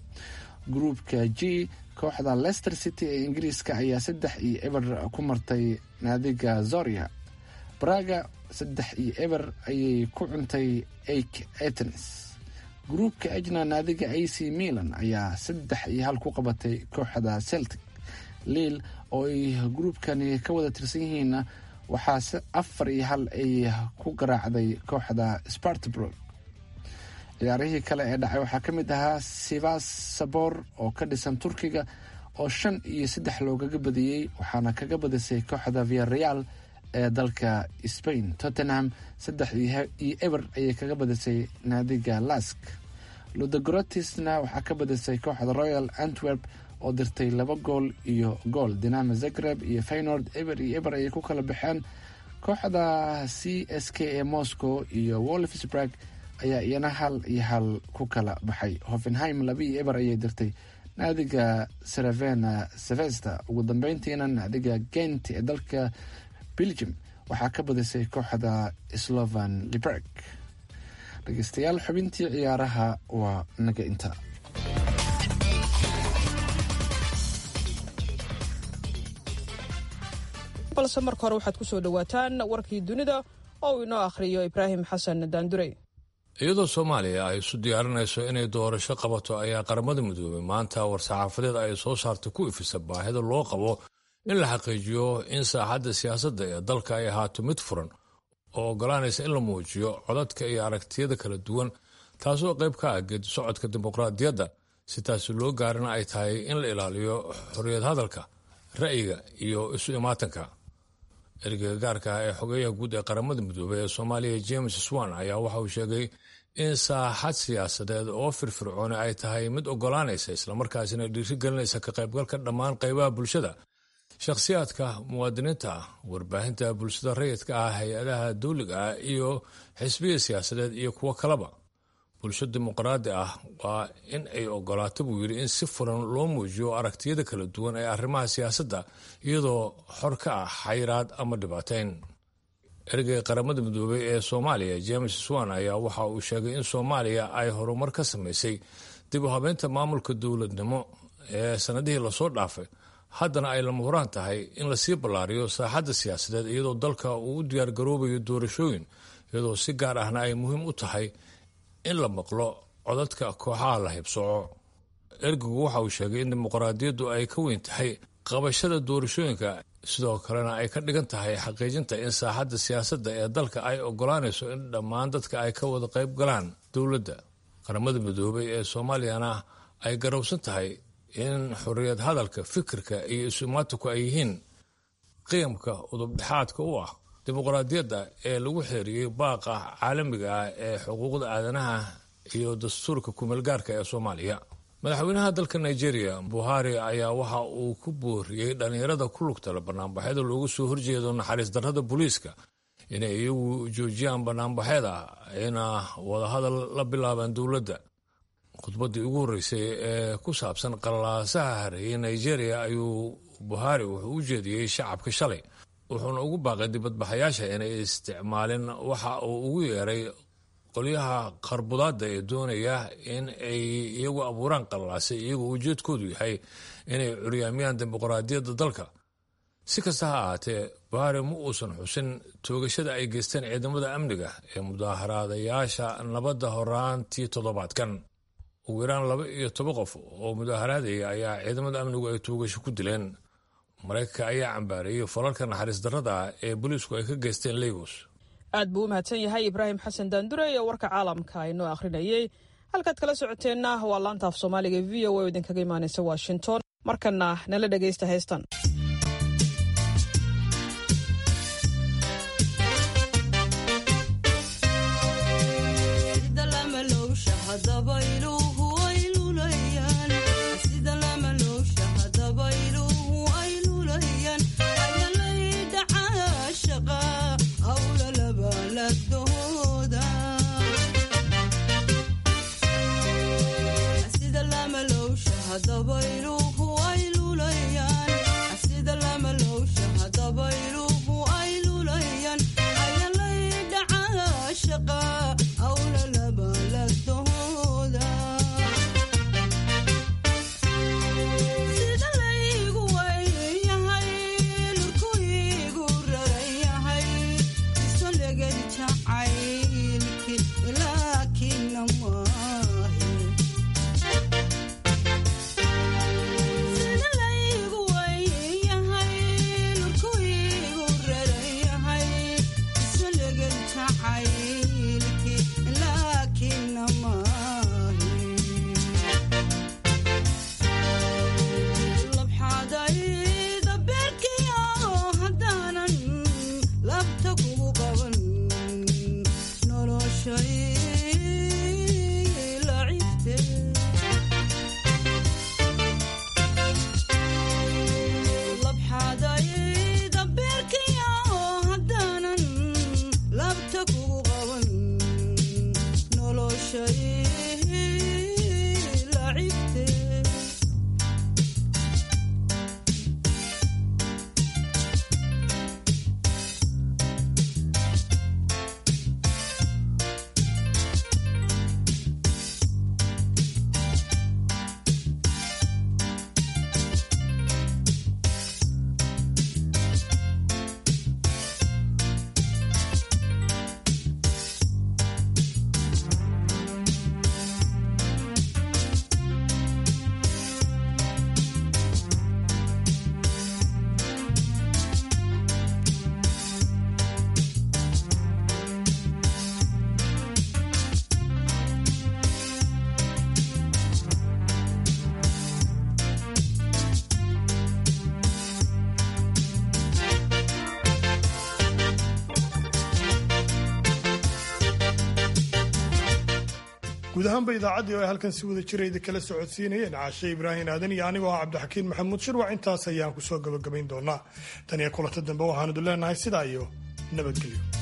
gruupka g kooxda leicester city ee ingiriiska ayaa saddex iyo eber ku martay naadiga zoria braga saddex iyo eber ayay ku cuntay ake etens gruupka ejna naadiga a c milan ayaa saddex iyo hal ku qabatay kooxda celtic liil oo ay gruupkani ka wada tirsan yihiinna waxaa afar iyo hal ay ku garaacday kooxda spartbrog ciyaarihii kale ee dhacay waxaa ka mid ahaa sivas sabor oo ka dhisan turkiga oo shan iyo saddex loogaga badiyey waxaana kaga badisay kooxda viareal ee dalka spain tottenham saddex iyo eber ayay kaga badisay naadiga lask ludogrotisna waxaa ka badisay kooxda royal antwerp oo dirtay laba gool iyo gool dinamo zagreb iyo faynord eber iyo eber ayay ku kala baxeen kooxda c s k ee moscow iyo wolfsburg ayaa iyana hal iyo hal ku kala baxay hoffenheim laba iyo eber ayay dirtay naadiga saravena sevesta ugu dambeyntiina naadiga gent ee dalka belgium waxaa ka badisay kooxda slovan liberg dhegeystayaal xubintii ciyaaraha waa naga inta balse marka hore waxaad ku soo dhowaataan warkii dunida oo uu inoo akhriyo ibraahim xasan daandurey iyadoo soomaaliya ay isu diyaarinayso inay doorasho qabato ayaa qaramada midoobay maanta war-saxaafadeed ay soo saartay ku ifisa baahida loo qabo in la xaqiijiyo in saaxadda siyaasadda ee dalka ay ahaato mid furan oo oggolaanaysa in la muujiyo codadka iyo aragtiyada kala duwan taasoo qayb ka ah geedi socodka dimuqraadiyadda si taasi loo gaarina ay tahay in la ilaaliyo xorriyad hadalka ra'yiga iyo isu imaatanka ergeyga gaarka ah ee xogeeyaha guud ee qaramada midoobey ee soomaaliya james swan ayaa waxa uu sheegay in saaxad siyaasadeed oo firfircooni ay tahay mid oggolaanaysa islamarkaasina dhiirigelinaysa ka qaybgalka dhammaan qaybaha bulshada shakhsiyaadka muwaadiniinta ah warbaahinta bulshada rayidka ah hay-adaha dawliga ah iyo xisbiya siyaasadeed iyo kuwo kaleba bulsho dimuqraadi ah waa in ay ogolaato buu yidhi in si furan loo muujiyo aragtiyada kala duwan ee arrimaha siyaasadda iyadoo xor ka ah xayiraad ama dhibaateyn ergeyga qaramada midoobey ee soomaaliya james swan ayaa waxa uu sheegay in soomaaliya ay horumar ka samaysay dib u habeynta maamulka dowladnimo ee sanadihii lasoo dhaafay haddana ay lama huraan tahay in lasii ballaariyo saaxadda siyaasadeed iyadoo dalka uu u diyaargaroobayo doorashooyin iyadoo si gaar ahna ay muhiim u tahay in la maqlo codadka kooxaha la hibsooco ergigu waxa uu sheegay in dimuqraadiyaddu ay ka weyn tahay qabashada doorashooyinka sidoo kalena ay ka dhigan tahay xaqiijinta in saaxadda siyaasadda ee dalka ay ogolaanayso in dhammaan dadka ay ka wada qayb galaan dowladda qaramada midoobay ee soomaaliyana ay garowsan tahay in xorriyad hadalka fikirka iyo isumaatuku ay yihiin qiyamka udubdhexaadka u ah dimuqraadiyadda ee lagu xeeriyey baaqa caalamiga ah ee xuquuqda aadanaha iyo dastuurka kumeelgaarka ee soomaaliya madaxweynaha dalka nigeria buhari ayaa waxa uu ku booriyey dhallinyarada ku lugtala banaanbaxyada loogu soo horjeedo naxariis darrada booliiska inay iyagu joojiyaan banaanbaxyada ayna wadahadal la bilaabaan dowladda khudbaddii ugu horreysay ee ku saabsan qallaasaha hareeyay nigeria ayuu buhari wuxuu u jeediyey shacabka shalay wuxuuna ugu baaqay dibadbaxayaasha inay isticmaalin waxa uu ugu yeeray qolyaha qarbudaadda ee doonaya in ay iyagu abuuraan qallaasay iyagoo ujeedkoodu yahay inay curyaamiyaan dimuqraadiyadda dalka si kasta ha ahaatee buhari ma uusan xusin toogashada ay geysteen ciidamada amniga ee mudaaharaadayaasha nabadda horaantii toddobaadkan ugu yaraan laba iyo toban qof oo mudaaharaadaya ayaa ciidamada amnigu ay toogasho ku dileen maraykanka ayaa cambaareeyey falalka naxariis darrada ah ee booliisku ay ka geysteen legos aad buu u mahadsan yahay ibraahim xasan daandure ee warka caalamka inoo akhrinayey halkaad kala socoteenna waa laanta af soomaaliga e v o oo idinkaga imaanaysa washington markana nala dhegaysta heystan guud ahaanba idaacaddii oo ay halkan si wada jira idin kala socodsiinayeen caashe ibraahim aadan iyo anigoo ah cabdixakiin maxamuud shirwac intaas ayaan ku soo gabagabayn doonaa tan iyo kulanta dambe waxaanu idin leenahay sidaa iyo nabadgelyo